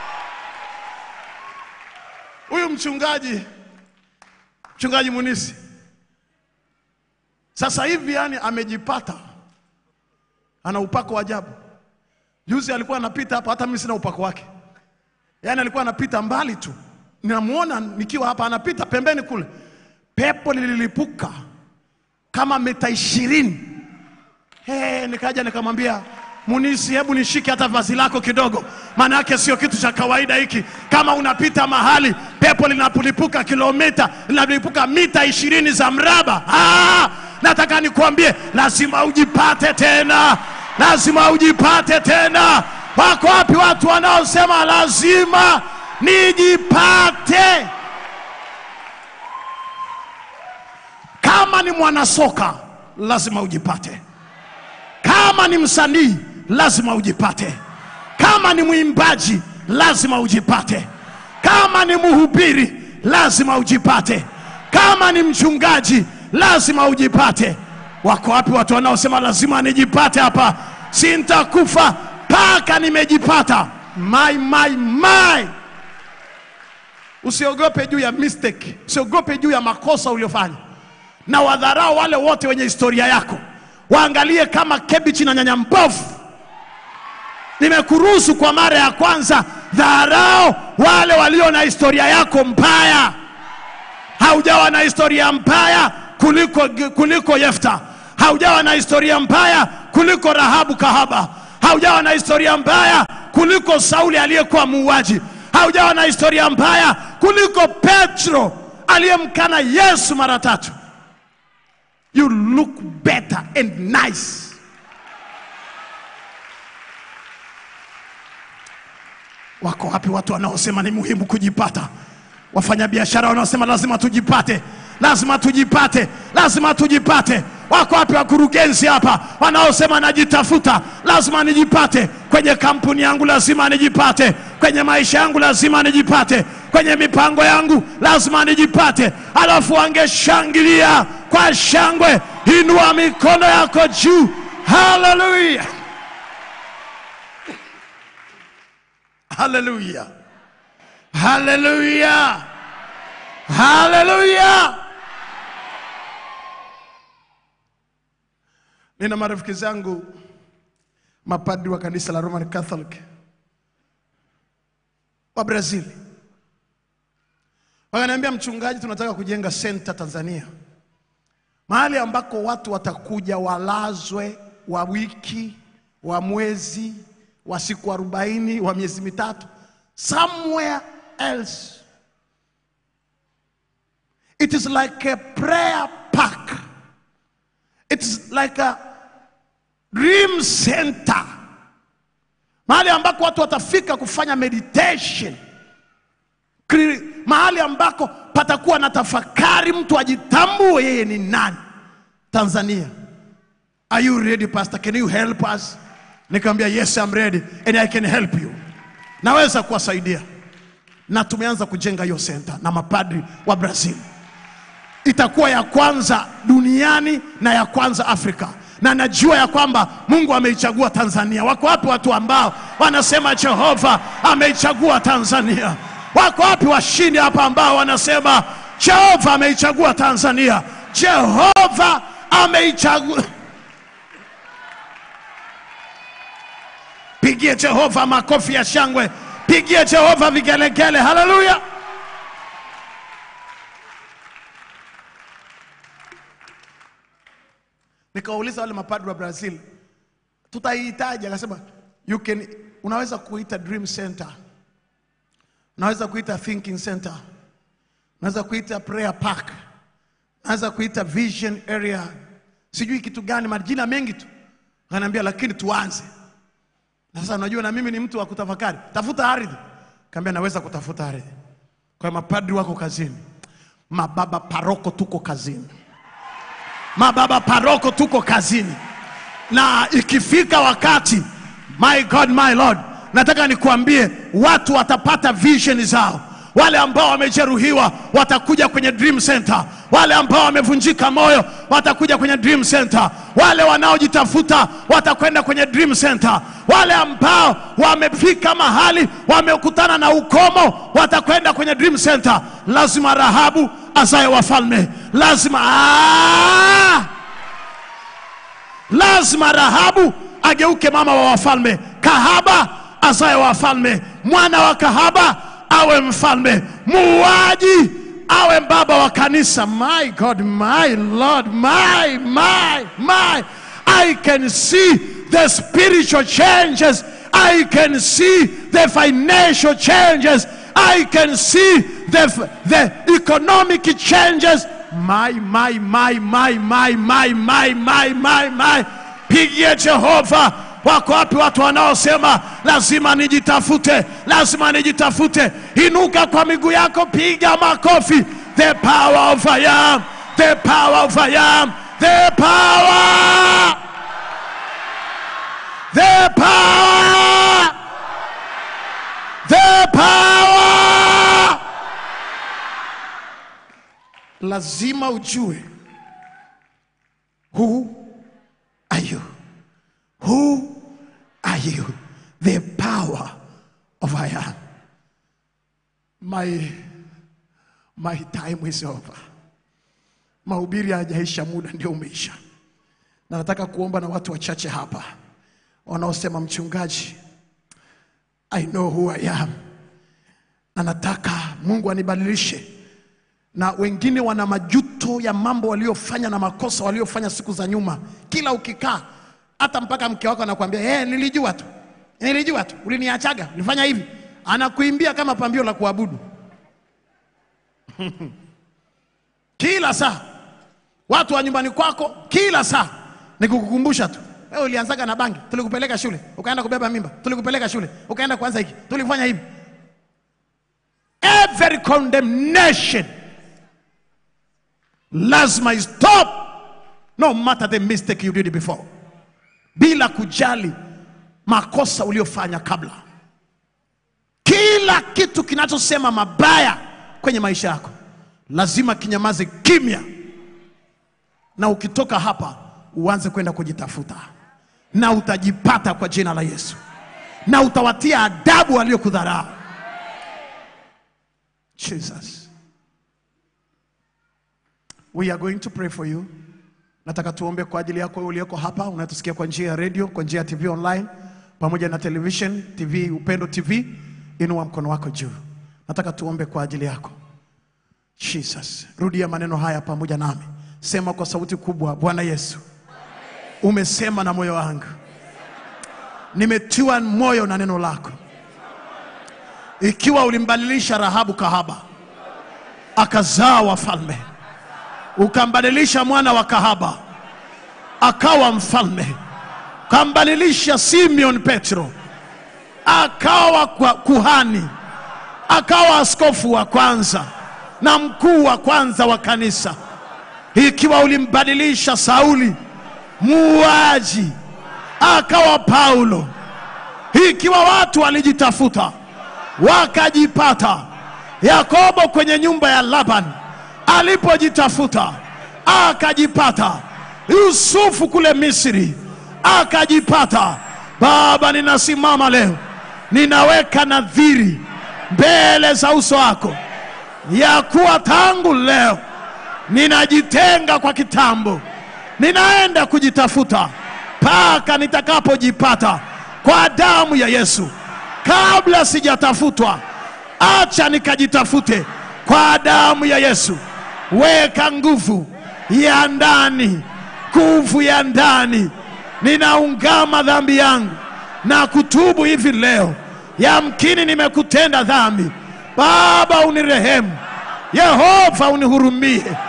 Huyu mchungaji mchungaji Munisi sasa hivi yani amejipata, ana upako wa ajabu. Juzi alikuwa anapita hapa, hata mimi sina upako wake, yaani alikuwa anapita mbali tu, ninamuona nikiwa hapa, anapita pembeni kule, pepo lililipuka kama mita ishirini. Hey, nikaja nikamwambia Munisi, hebu nishike hata vazi lako kidogo, maana yake sio kitu cha kawaida hiki. Kama unapita mahali pepo linapolipuka kilomita linalipuka mita ishirini za mraba, ah, nataka nikuambie, lazima ujipate tena, lazima ujipate tena. Wako wapi watu wanaosema lazima nijipate? Kama ni mwanasoka lazima ujipate. Kama ni msanii lazima ujipate. Kama ni mwimbaji lazima ujipate. Kama ni mhubiri lazima ujipate. Kama ni mchungaji lazima ujipate. Wako wapi watu wanaosema lazima nijipate hapa, sintakufa mpaka nimejipata? My, my, my. Usiogope juu ya mistake, usiogope juu ya makosa uliofanya, na wadharau wale wote wenye historia yako waangalie kama kebichi na nyanya mbovu. Nimekuruhusu kwa mara ya kwanza, dharau wale walio na historia yako mbaya. Haujawa na historia mbaya kuliko, kuliko Yefta. Haujawa na historia mbaya kuliko Rahabu kahaba. Haujawa na historia mbaya kuliko Sauli aliyekuwa muuaji. Haujawa na historia mbaya kuliko Petro aliyemkana Yesu mara tatu. You look better and nice. Wako wapi watu wanaosema ni muhimu kujipata? Wafanyabiashara wanaosema lazima tujipate, lazima tujipate, lazima tujipate. Wako wapi wakurugenzi hapa wanaosema najitafuta, lazima nijipate kwenye kampuni yangu, lazima nijipate kwenye maisha yangu, lazima nijipate kwenye mipango yangu, lazima nijipate. Alafu wangeshangilia kwa shangwe. Inua mikono yako juu, haleluya, haleluya, haleluya, haleluya. Nina marafiki zangu mapadri wa kanisa la Roman Catholic wa Brazil, wakaniambia, mchungaji, tunataka kujenga senta Tanzania, mahali ambako watu watakuja walazwe wa wiki, wa mwezi, wa siku arobaini, wa miezi mitatu, somewhere else. It is like a prayer park. It's like a dream center, mahali ambako watu watafika kufanya meditation, Kri- mahali ambako patakuwa na tafakari, mtu ajitambue yeye ni nani. Tanzania, are you ready pastor? Can you help us? Nikamwambia yes I'm ready and I can help you, naweza kuwasaidia, na tumeanza kujenga hiyo center na mapadri wa Brazil itakuwa ya kwanza duniani na ya kwanza Afrika, na najua ya kwamba Mungu ameichagua Tanzania. Wako wapi watu ambao wanasema Jehova ameichagua Tanzania? Wako wapi washindi hapa ambao wanasema Jehova ameichagua Tanzania? Jehova ameichagua. Pigie Jehova makofi ya shangwe, pigie Jehova vigelegele. Haleluya! Nikawauliza wale mapadri wa Brazil, tutaihitaji? Akasema you can, unaweza kuita dream center, unaweza kuita thinking center, unaweza kuita prayer park, anza kuita vision area, sijui kitu gani, majina mengi tu. Ananiambia lakini tuanze. Na sasa unajua na mimi ni mtu wa kutafakari, tafuta ardhi. Kaambia naweza kutafuta ardhi. Kwa hiyo mapadri wako kazini, mababa paroko tuko kazini, mababa paroko tuko kazini, na ikifika wakati, my God, my Lord, nataka nikuambie watu watapata vision zao. Wale ambao wamejeruhiwa watakuja kwenye Dream Center, wale ambao wamevunjika moyo watakuja kwenye Dream Center, wale wanaojitafuta watakwenda kwenye Dream Center, wale ambao wamefika mahali wamekutana na ukomo watakwenda kwenye Dream Center. Lazima Rahabu azae wafalme, lazima ah! lazima Rahabu ageuke mama wa wafalme, kahaba azae wafalme, mwana wa kahaba awe mfalme, muuaji awe baba wa kanisa. My God, my Lord, my, my, my. I can see the spiritual changes. I can see the financial changes. I can see the, the economic changes. My, my, my, my, my, my, my, my, my, my. Pigie Jehova. Wako wapi watu wanaosema lazima nijitafute, lazima nijitafute? Inuka kwa miguu yako, piga makofi. The power of I am, the power of I am, the power, the power, the power. Lazima ujue who are you? Who are you? The power of I am. My, my time is over. Mahubiri hayajaisha, muda ndio umeisha, na nataka kuomba na watu wachache hapa wanaosema mchungaji, I know who I am, na nataka Mungu anibadilishe na wengine wana majuto ya mambo waliofanya na makosa waliofanya siku za nyuma. Kila ukikaa, hata mpaka mke wako anakuambia hey, nilijua tu, nilijua tu, uliniachaga, ulifanya hivi, anakuimbia kama pambio la kuabudu kila saa. Watu wa nyumbani kwako kila saa ni kukukumbusha tu, wewe ulianzaga na bangi, tulikupeleka shule, ukaenda kubeba mimba, tulikupeleka shule, ukaenda kuanza hiki, tulifanya hivi. Every condemnation lazima stop no matter the mistake you did before bila kujali makosa uliofanya kabla kila kitu kinachosema mabaya kwenye maisha yako lazima kinyamaze kimya na ukitoka hapa uanze kwenda kujitafuta na utajipata kwa jina la yesu na utawatia adabu waliokudharau jesus We are going to pray for you. Nataka tuombe kwa ajili yako wewe uliyeko hapa, unatusikia kwa njia ya radio, kwa njia ya TV online, pamoja na television, TV Upendo TV. Inua mkono wako juu. Nataka tuombe kwa ajili yako. Jesus, rudia maneno haya pamoja nami. Sema kwa sauti kubwa, Bwana Yesu, umesema na moyo wangu, nimetiwa moyo na neno lako. Ikiwa ulimbadilisha Rahabu kahaba akazaa wafalme ukambadilisha mwana wa kahaba akawa mfalme, ukambadilisha Simeon Petro akawa kwa kuhani, akawa askofu wa kwanza na mkuu wa kwanza wa kanisa. Ikiwa ulimbadilisha Sauli muuaji akawa Paulo, ikiwa watu walijitafuta wakajipata, Yakobo kwenye nyumba ya Labani alipojitafuta akajipata, Yusufu kule Misri akajipata. Baba, ninasimama leo, ninaweka nadhiri mbele za uso wako ya kuwa tangu leo ninajitenga kwa kitambo, ninaenda kujitafuta mpaka nitakapojipata kwa damu ya Yesu. Kabla sijatafutwa, acha nikajitafute kwa damu ya Yesu. Weka nguvu ya ndani, nguvu ya ndani. Ninaungama dhambi yangu na kutubu hivi leo. Yamkini nimekutenda dhambi. Baba, unirehemu. Yehova, unihurumie.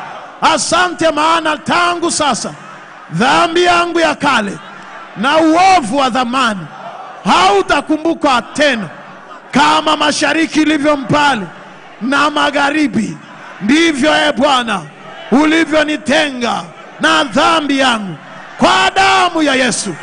Asante, maana tangu sasa dhambi yangu ya kale na uovu wa dhamani hautakumbukwa tena. Kama mashariki ilivyo mbali na magharibi, ndivyo e Bwana ulivyonitenga na dhambi yangu. Kwa damu ya Yesu,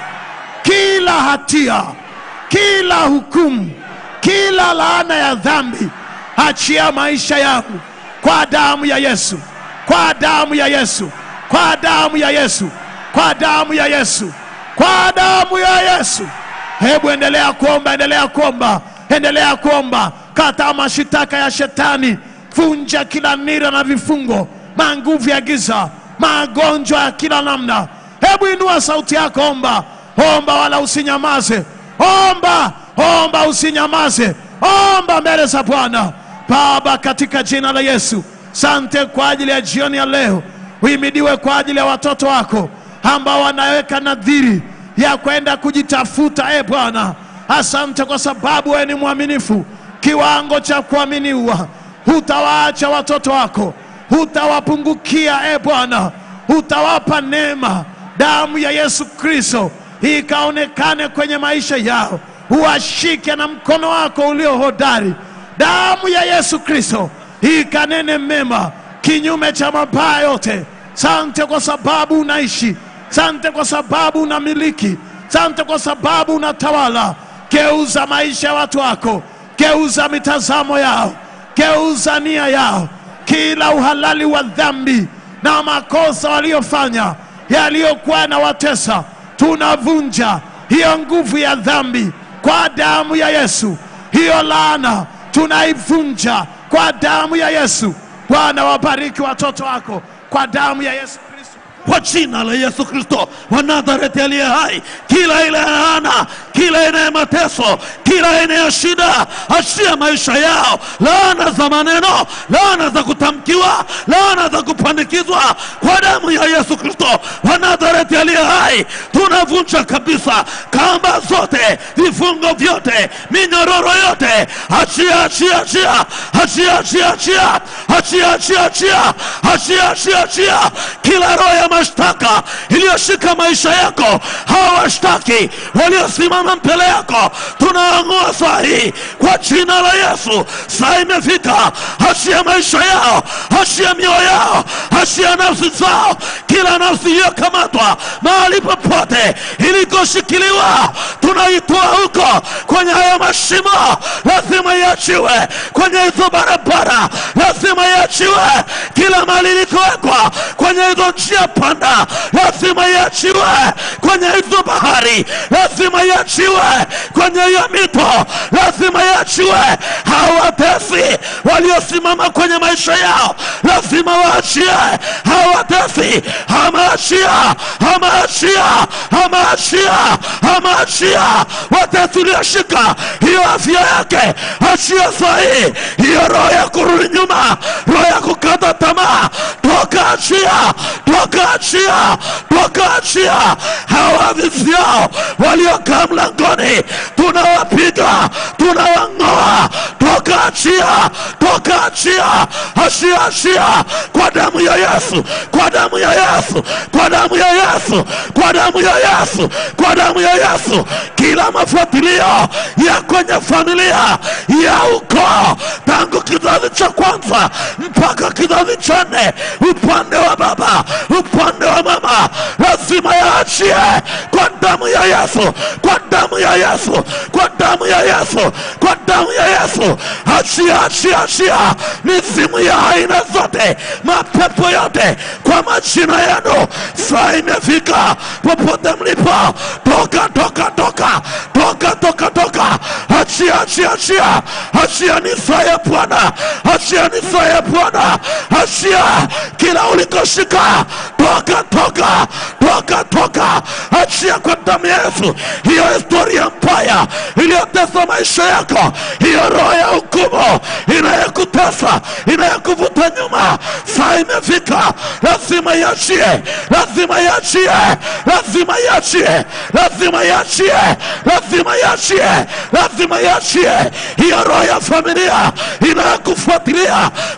kila hatia, kila hukumu, kila laana ya dhambi, achia maisha yangu kwa damu ya Yesu, kwa damu ya Yesu, kwa damu ya Yesu, kwa damu ya Yesu, kwa damu ya Yesu. Hebu endelea kuomba, endelea kuomba, endelea kuomba. Kataa mashitaka ya shetani, vunja kila nira na vifungo, manguvu ya giza, magonjwa ya kila namna. Hebu inua sauti yako, omba, omba, wala usinyamaze. Omba, omba, usinyamaze. Omba mbele za Bwana. Baba, katika jina la Yesu, sante kwa ajili ya jioni ya leo. Uhimidiwe kwa ajili ya watoto wako ambao wanaweka nadhiri ya kwenda kujitafuta. E Bwana, asante kwa sababu wewe ni mwaminifu kiwango cha kuaminiwa. Hutawaacha watoto wako, hutawapungukia. E Bwana, hutawapa neema. Damu ya Yesu Kristo ikaonekane kwenye maisha yao, uwashike na mkono wako ulio hodari. Damu ya Yesu Kristo ikanene mema kinyume cha mabaya yote. Sante kwa sababu unaishi, sante kwa sababu unamiliki, sante kwa sababu unatawala. Geuza maisha ya watu wako, geuza mitazamo yao, geuza nia yao, kila uhalali wa dhambi na makosa waliofanya yaliyokuwa na watesa, tunavunja hiyo nguvu ya dhambi kwa damu ya Yesu. Hiyo laana tunaivunja kwa damu ya Yesu. Bwana, wabariki watoto wako kwa damu ya Yesu Kristo. kwa jina la Yesu Kristo wa Nazareti aliye hai, kila aina ya laana, kila aina ya mateso, kila aina ya shida, achia maisha yao, laana za maneno, laana za kutamkiwa, laana za kupandikizwa, kwa damu ya Yesu Kristo wa Nazareti aliye hai, tunavunja kabisa kamba zote, vifungo vyote, minyororo yote, achia, achia, achia, achia, achia, achia, achia, achia, achia, achia, achia, achia, kila roho ya mashtaka iliyoshika maisha yako, hawa washtaki waliosimama mbele yako, tunaang'oa saa hii kwa jina la Yesu. Saa imefika, achia maisha yao, achia mioyo yao, achia nafsi zao, kila nafsi iliyokamatwa mahali popote ilikoshikiliwa, tunaitoa huko kwenye hayo mashimo, lazima iachiwe kwenye hizo barabara, lazima iachiwe kila mahali ilikowekwa kwenye hizo njia panda, lazima iachiwe kwenye hizo bahari, lazima iachiwe kwenye hiyo mito, lazima iachiwe. Hawatesi waliosimama kwenye maisha yao, lazima waachie. Hawatesi, amaachia, amaachia, amaachia, amaachia. Watesi ulioshika hiyo afya yake, achia sahi hiyo roho ya kurudi nyuma, roho ya kukata tamaa, toka achia, toka achia, toka achia. Hawa viziao waliokaa mlangoni, tunawapiga, tunawang'oa, toka achia, toka achia, achia, achia, kwa damu ya Yesu, kwa damu ya Yesu, kwa damu ya Yesu, kwa damu ya Yesu, kwa damu ya Yesu, kila mafuatilio ya kwenye familia ya ukoo tangu kizazi cha kwanza mpaka kizazi cha nne, upande wa baba, upande wa mama, lazima yaachie kwa damu ya Yesu, kwa damu ya Yesu, kwa damu ya Yesu, kwa damu ya Yesu. Achia, achia, achia mizimu ya aina zote, mapepo yote kwa majina yenu. Saa imefika, popote mlipo, toka, toka, toka, toka, toka, toka, achia, achia, achia, achia ni saa ya Bwana, achia ni saa ya Bwana, achia kila ulikoshika, toka, toka, toka, toka, achia kwa damu ya Yesu. Hiyo historia mbaya iliyotesa maisha yako, hiyo roho ya hukumu inayokutesa, inayokuvuta nyuma, saa imefika, lazima iachie, lazima iachie, lazima iachie, lazima iachie, lazima iachie, lazima iachie hiyo roho ya familia inayokufuatilia kwa damu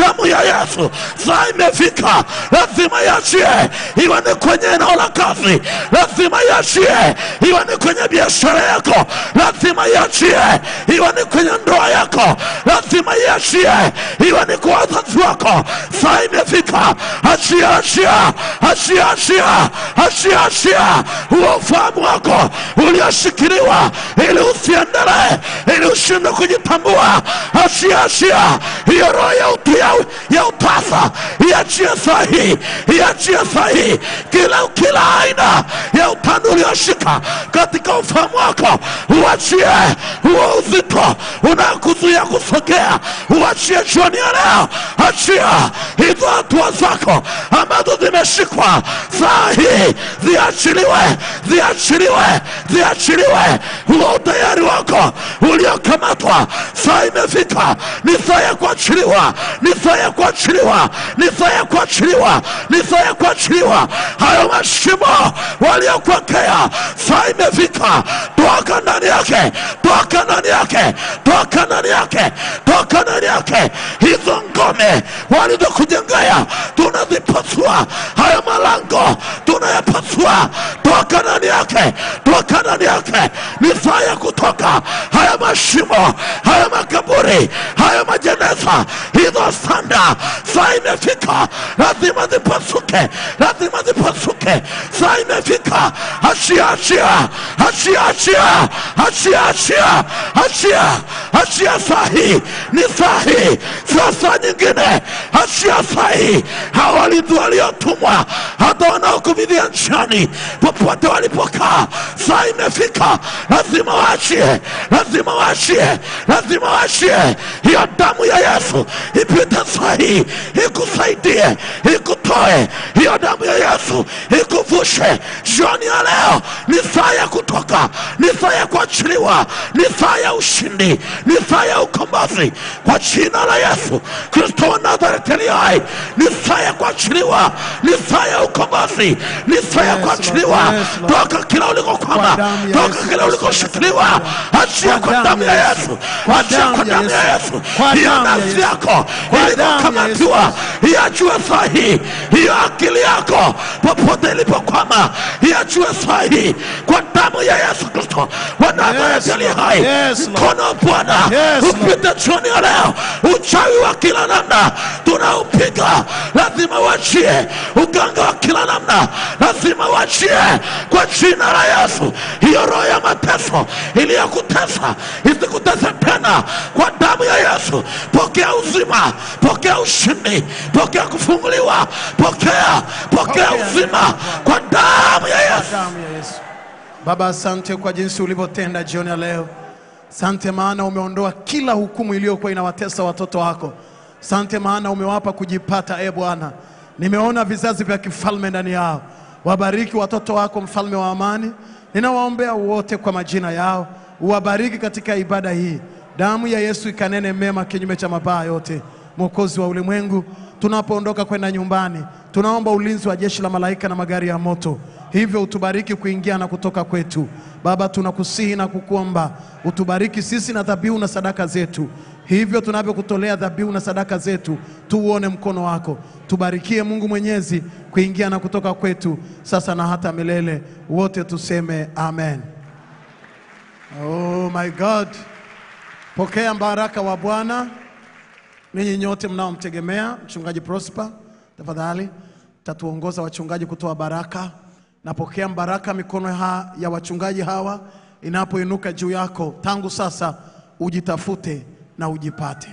damu ya Yesu saa imefika, lazima iachie, iwe ni kwenye eneo la kazi, lazima iachie, iwe ni kwenye biashara yako, lazima iachie, iwe ni kwenye ndoa yako, lazima iachie, iwe ni kwa wazazi wako. Saa imefika, achia, achia, achia, achia, achia, achia huo ufahamu wako ulioshikiliwa, ili usiendelee, ili ushindwe kujitambua. Achia, achia hiyo roho ya utu ya, ya utasa, iachie sahihi, iachie sahihi kila kila aina ya utando ulioshika katika ufahamu wako, uachie huo uzito unakuzuia kusogea, uachie jioni ya leo. Achia hizo hatua zako ambazo zimeshikwa saa hii, ziachiliwe, ziachiliwe, ziachiliwe. Huo utayari wako uliokamatwa, saa imefika, ni saa ya kuachiliwa, ni saa ya kuachiliwa, ni saa ya kuachiliwa, ni saa ya kuachiliwa. Hayo mashimo waliokuwekea, saa imefika, toka ndani yake, toka ndani yake, toka ndani yake, toka ndani yake. Hizo ngome walizokujengea tunazipasua, hayo malango tunayapasua, toka ndani yake, toka ndani yake. Ni saa ya kutoka haya mashimo, haya makaburi, haya majeneza, hizo sanda, saa imefika, lazima zipasuke, lazima zipasuke. Saa imefika, achia, achia, achia, achia, achia, achia, achia, achia. Saa hii ni saa hii, sio saa nyingine. Achia saa hii. Hawa walinzi waliotumwa, hata wanaokuvidhia nchani, popote walipokaa, saa imefika, lazima waachie, lazima waachie, lazima waachie. Hiyo damu ya Yesu ipite saa hii, ikusaidie, ikutoe. Hiyo damu ya Yesu ikuvushe. Jioni ya leo ni saa ya kutoka, ni saa ya kuachiliwa, ni saa ya ushindi, ni saa ya ukombozi kwa jina la Yesu Kristo wa Nazareti aliye hai. Ni saa ya kuachiliwa, ni saa ya ukombozi, ni saa ya Yes, kuachiliwa Lord. Yes, Lord. toka kila ulikokwama, Kwa damu ya toka Yesu kila Kristo ulikoshikiliwa. Achia kwa damu ya Yesu, Kwa achia damu kwa ya damu ya Yesu. Yesu. Kwa Hiyo damu ya nafsi Yesu. yako Kwa damu ya ilikokamatiwa iachue saa hii. Hiyo akili yako popote ilipokwama iachue saa hii kwa damu ya Yesu Kristo wa Nazareti Yes, aliye Lord. hai. Yes, Lord. Mkono wa Bwana Yes, Lord. upite jioni ya leo. Uchawi wa kila namna tunaupiga, lazima uachie. Uganga wa kila namna lazima uachie kwa jina la Yesu. Hiyo roho ya mateso iliyokutesa isikutese tena kwa damu ya Yesu. Pokea uzima, pokea ushindi, pokea kufunguliwa, pokea, pokea Pokea. uzima kwa damu ya Yesu. damu ya Yesu. Baba, asante kwa jinsi ulivyotenda jioni ya leo. Sante maana umeondoa kila hukumu iliyokuwa inawatesa watoto wako. Sante maana umewapa kujipata, e Bwana. Nimeona vizazi vya kifalme ndani yao. Wabariki watoto wako, mfalme wa amani. Ninawaombea wote kwa majina yao, uwabariki katika ibada hii. Damu ya Yesu ikanene mema kinyume cha mabaya yote. Mwokozi wa ulimwengu, tunapoondoka kwenda nyumbani, tunaomba ulinzi wa jeshi la malaika na magari ya moto, hivyo utubariki kuingia na kutoka kwetu. Baba, tunakusihi na kukuomba utubariki sisi na dhabihu na sadaka zetu, hivyo tunavyokutolea dhabihu na sadaka zetu, tuuone mkono wako. Tubarikie Mungu Mwenyezi kuingia na kutoka kwetu sasa na hata milele. Wote tuseme amen. Oh my God, pokea baraka wa Bwana. Ninyi nyote mnaomtegemea mchungaji Prosper, tafadhali tatuongoza wachungaji kutoa baraka. Napokea baraka mikono ha, ya wachungaji hawa inapoinuka juu yako, tangu sasa ujitafute na ujipate.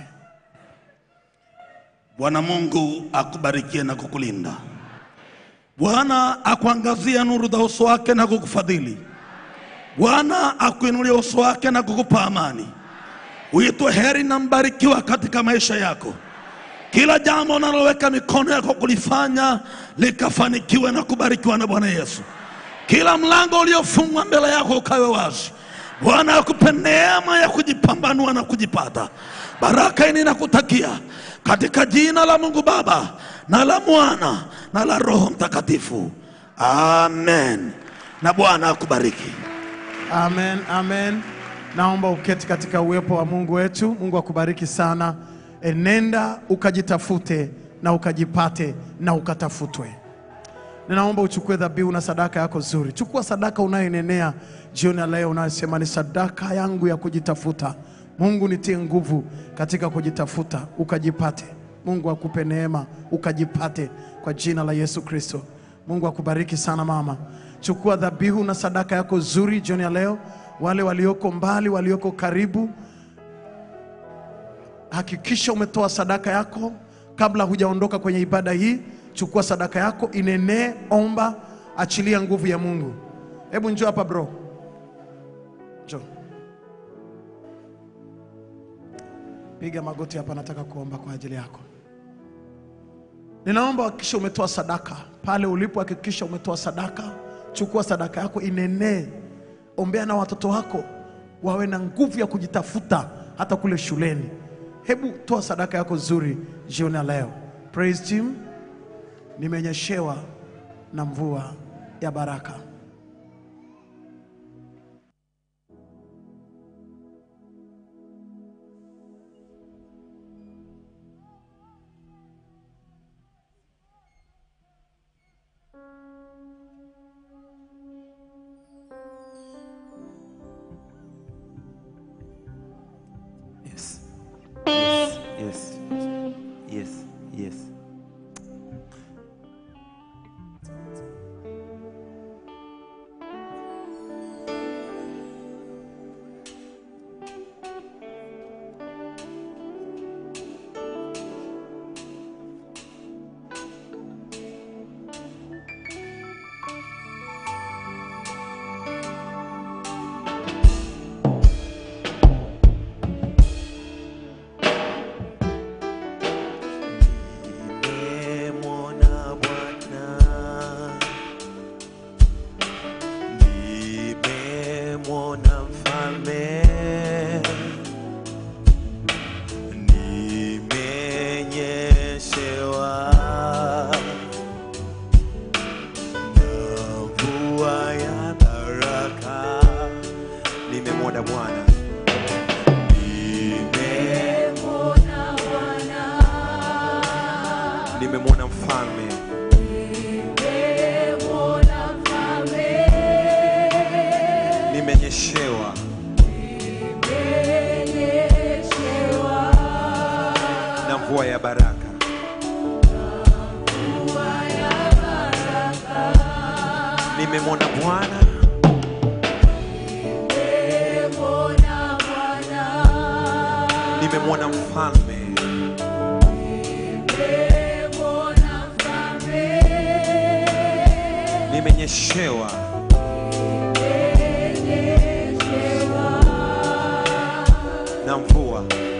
Bwana Mungu akubarikie na kukulinda. Bwana akuangazia nuru za uso wake na kukufadhili. Bwana akuinulie uso wake na kukupa amani. Uitwe heri na mbarikiwa katika maisha yako. Kila jambo unaloweka mikono yako kulifanya likafanikiwe na kubarikiwa na Bwana Yesu. Kila mlango uliofungwa mbele yako ukawe wazi. Bwana akupe neema ya kujipambanua na kujipata. Baraka hii ninakutakia katika jina la Mungu Baba na la Mwana na la Roho Mtakatifu. Amen. Na Bwana akubariki. Amen, amen. Naomba uketi katika uwepo wa Mungu wetu. Mungu akubariki sana. enenda ukajitafute na ukajipate na ukatafutwe. Ninaomba uchukue dhabihu na sadaka yako nzuri. Chukua sadaka unayoinenea jioni ya leo, unayosema ni sadaka yangu ya kujitafuta. Mungu nitie nguvu katika kujitafuta, ukajipate. Mungu akupe neema, ukajipate kwa jina la Yesu Kristo. Mungu akubariki sana mama. Chukua dhabihu na sadaka yako nzuri jioni ya leo. Wale walioko mbali, walioko karibu, hakikisha umetoa sadaka yako kabla hujaondoka kwenye ibada hii. Chukua sadaka yako, inenee, omba, achilia nguvu ya Mungu. Hebu njoo hapa bro, njoo, piga magoti hapa, nataka kuomba kwa ajili yako. Ninaomba hakikisha umetoa sadaka pale ulipo, hakikisha umetoa sadaka. Chukua sadaka yako, inenee, ombea na watoto wako wawe na nguvu ya kujitafuta hata kule shuleni. Hebu toa sadaka yako nzuri jioni ya leo. Praise team, nimenyeshewa na mvua ya baraka. Yes. Yes. Yes. Yes. Yes. Nimemwona Bwana, nimemwona Mfalme, nimenyeshewa na mvua ya baraka. Nimemwona Bwana, nime nimemwona Mfalme, nimenyeshewa na mvua ya baraka. Nimemwona Bwana, nimemwona Mfalme, nimenyeshewa na mvua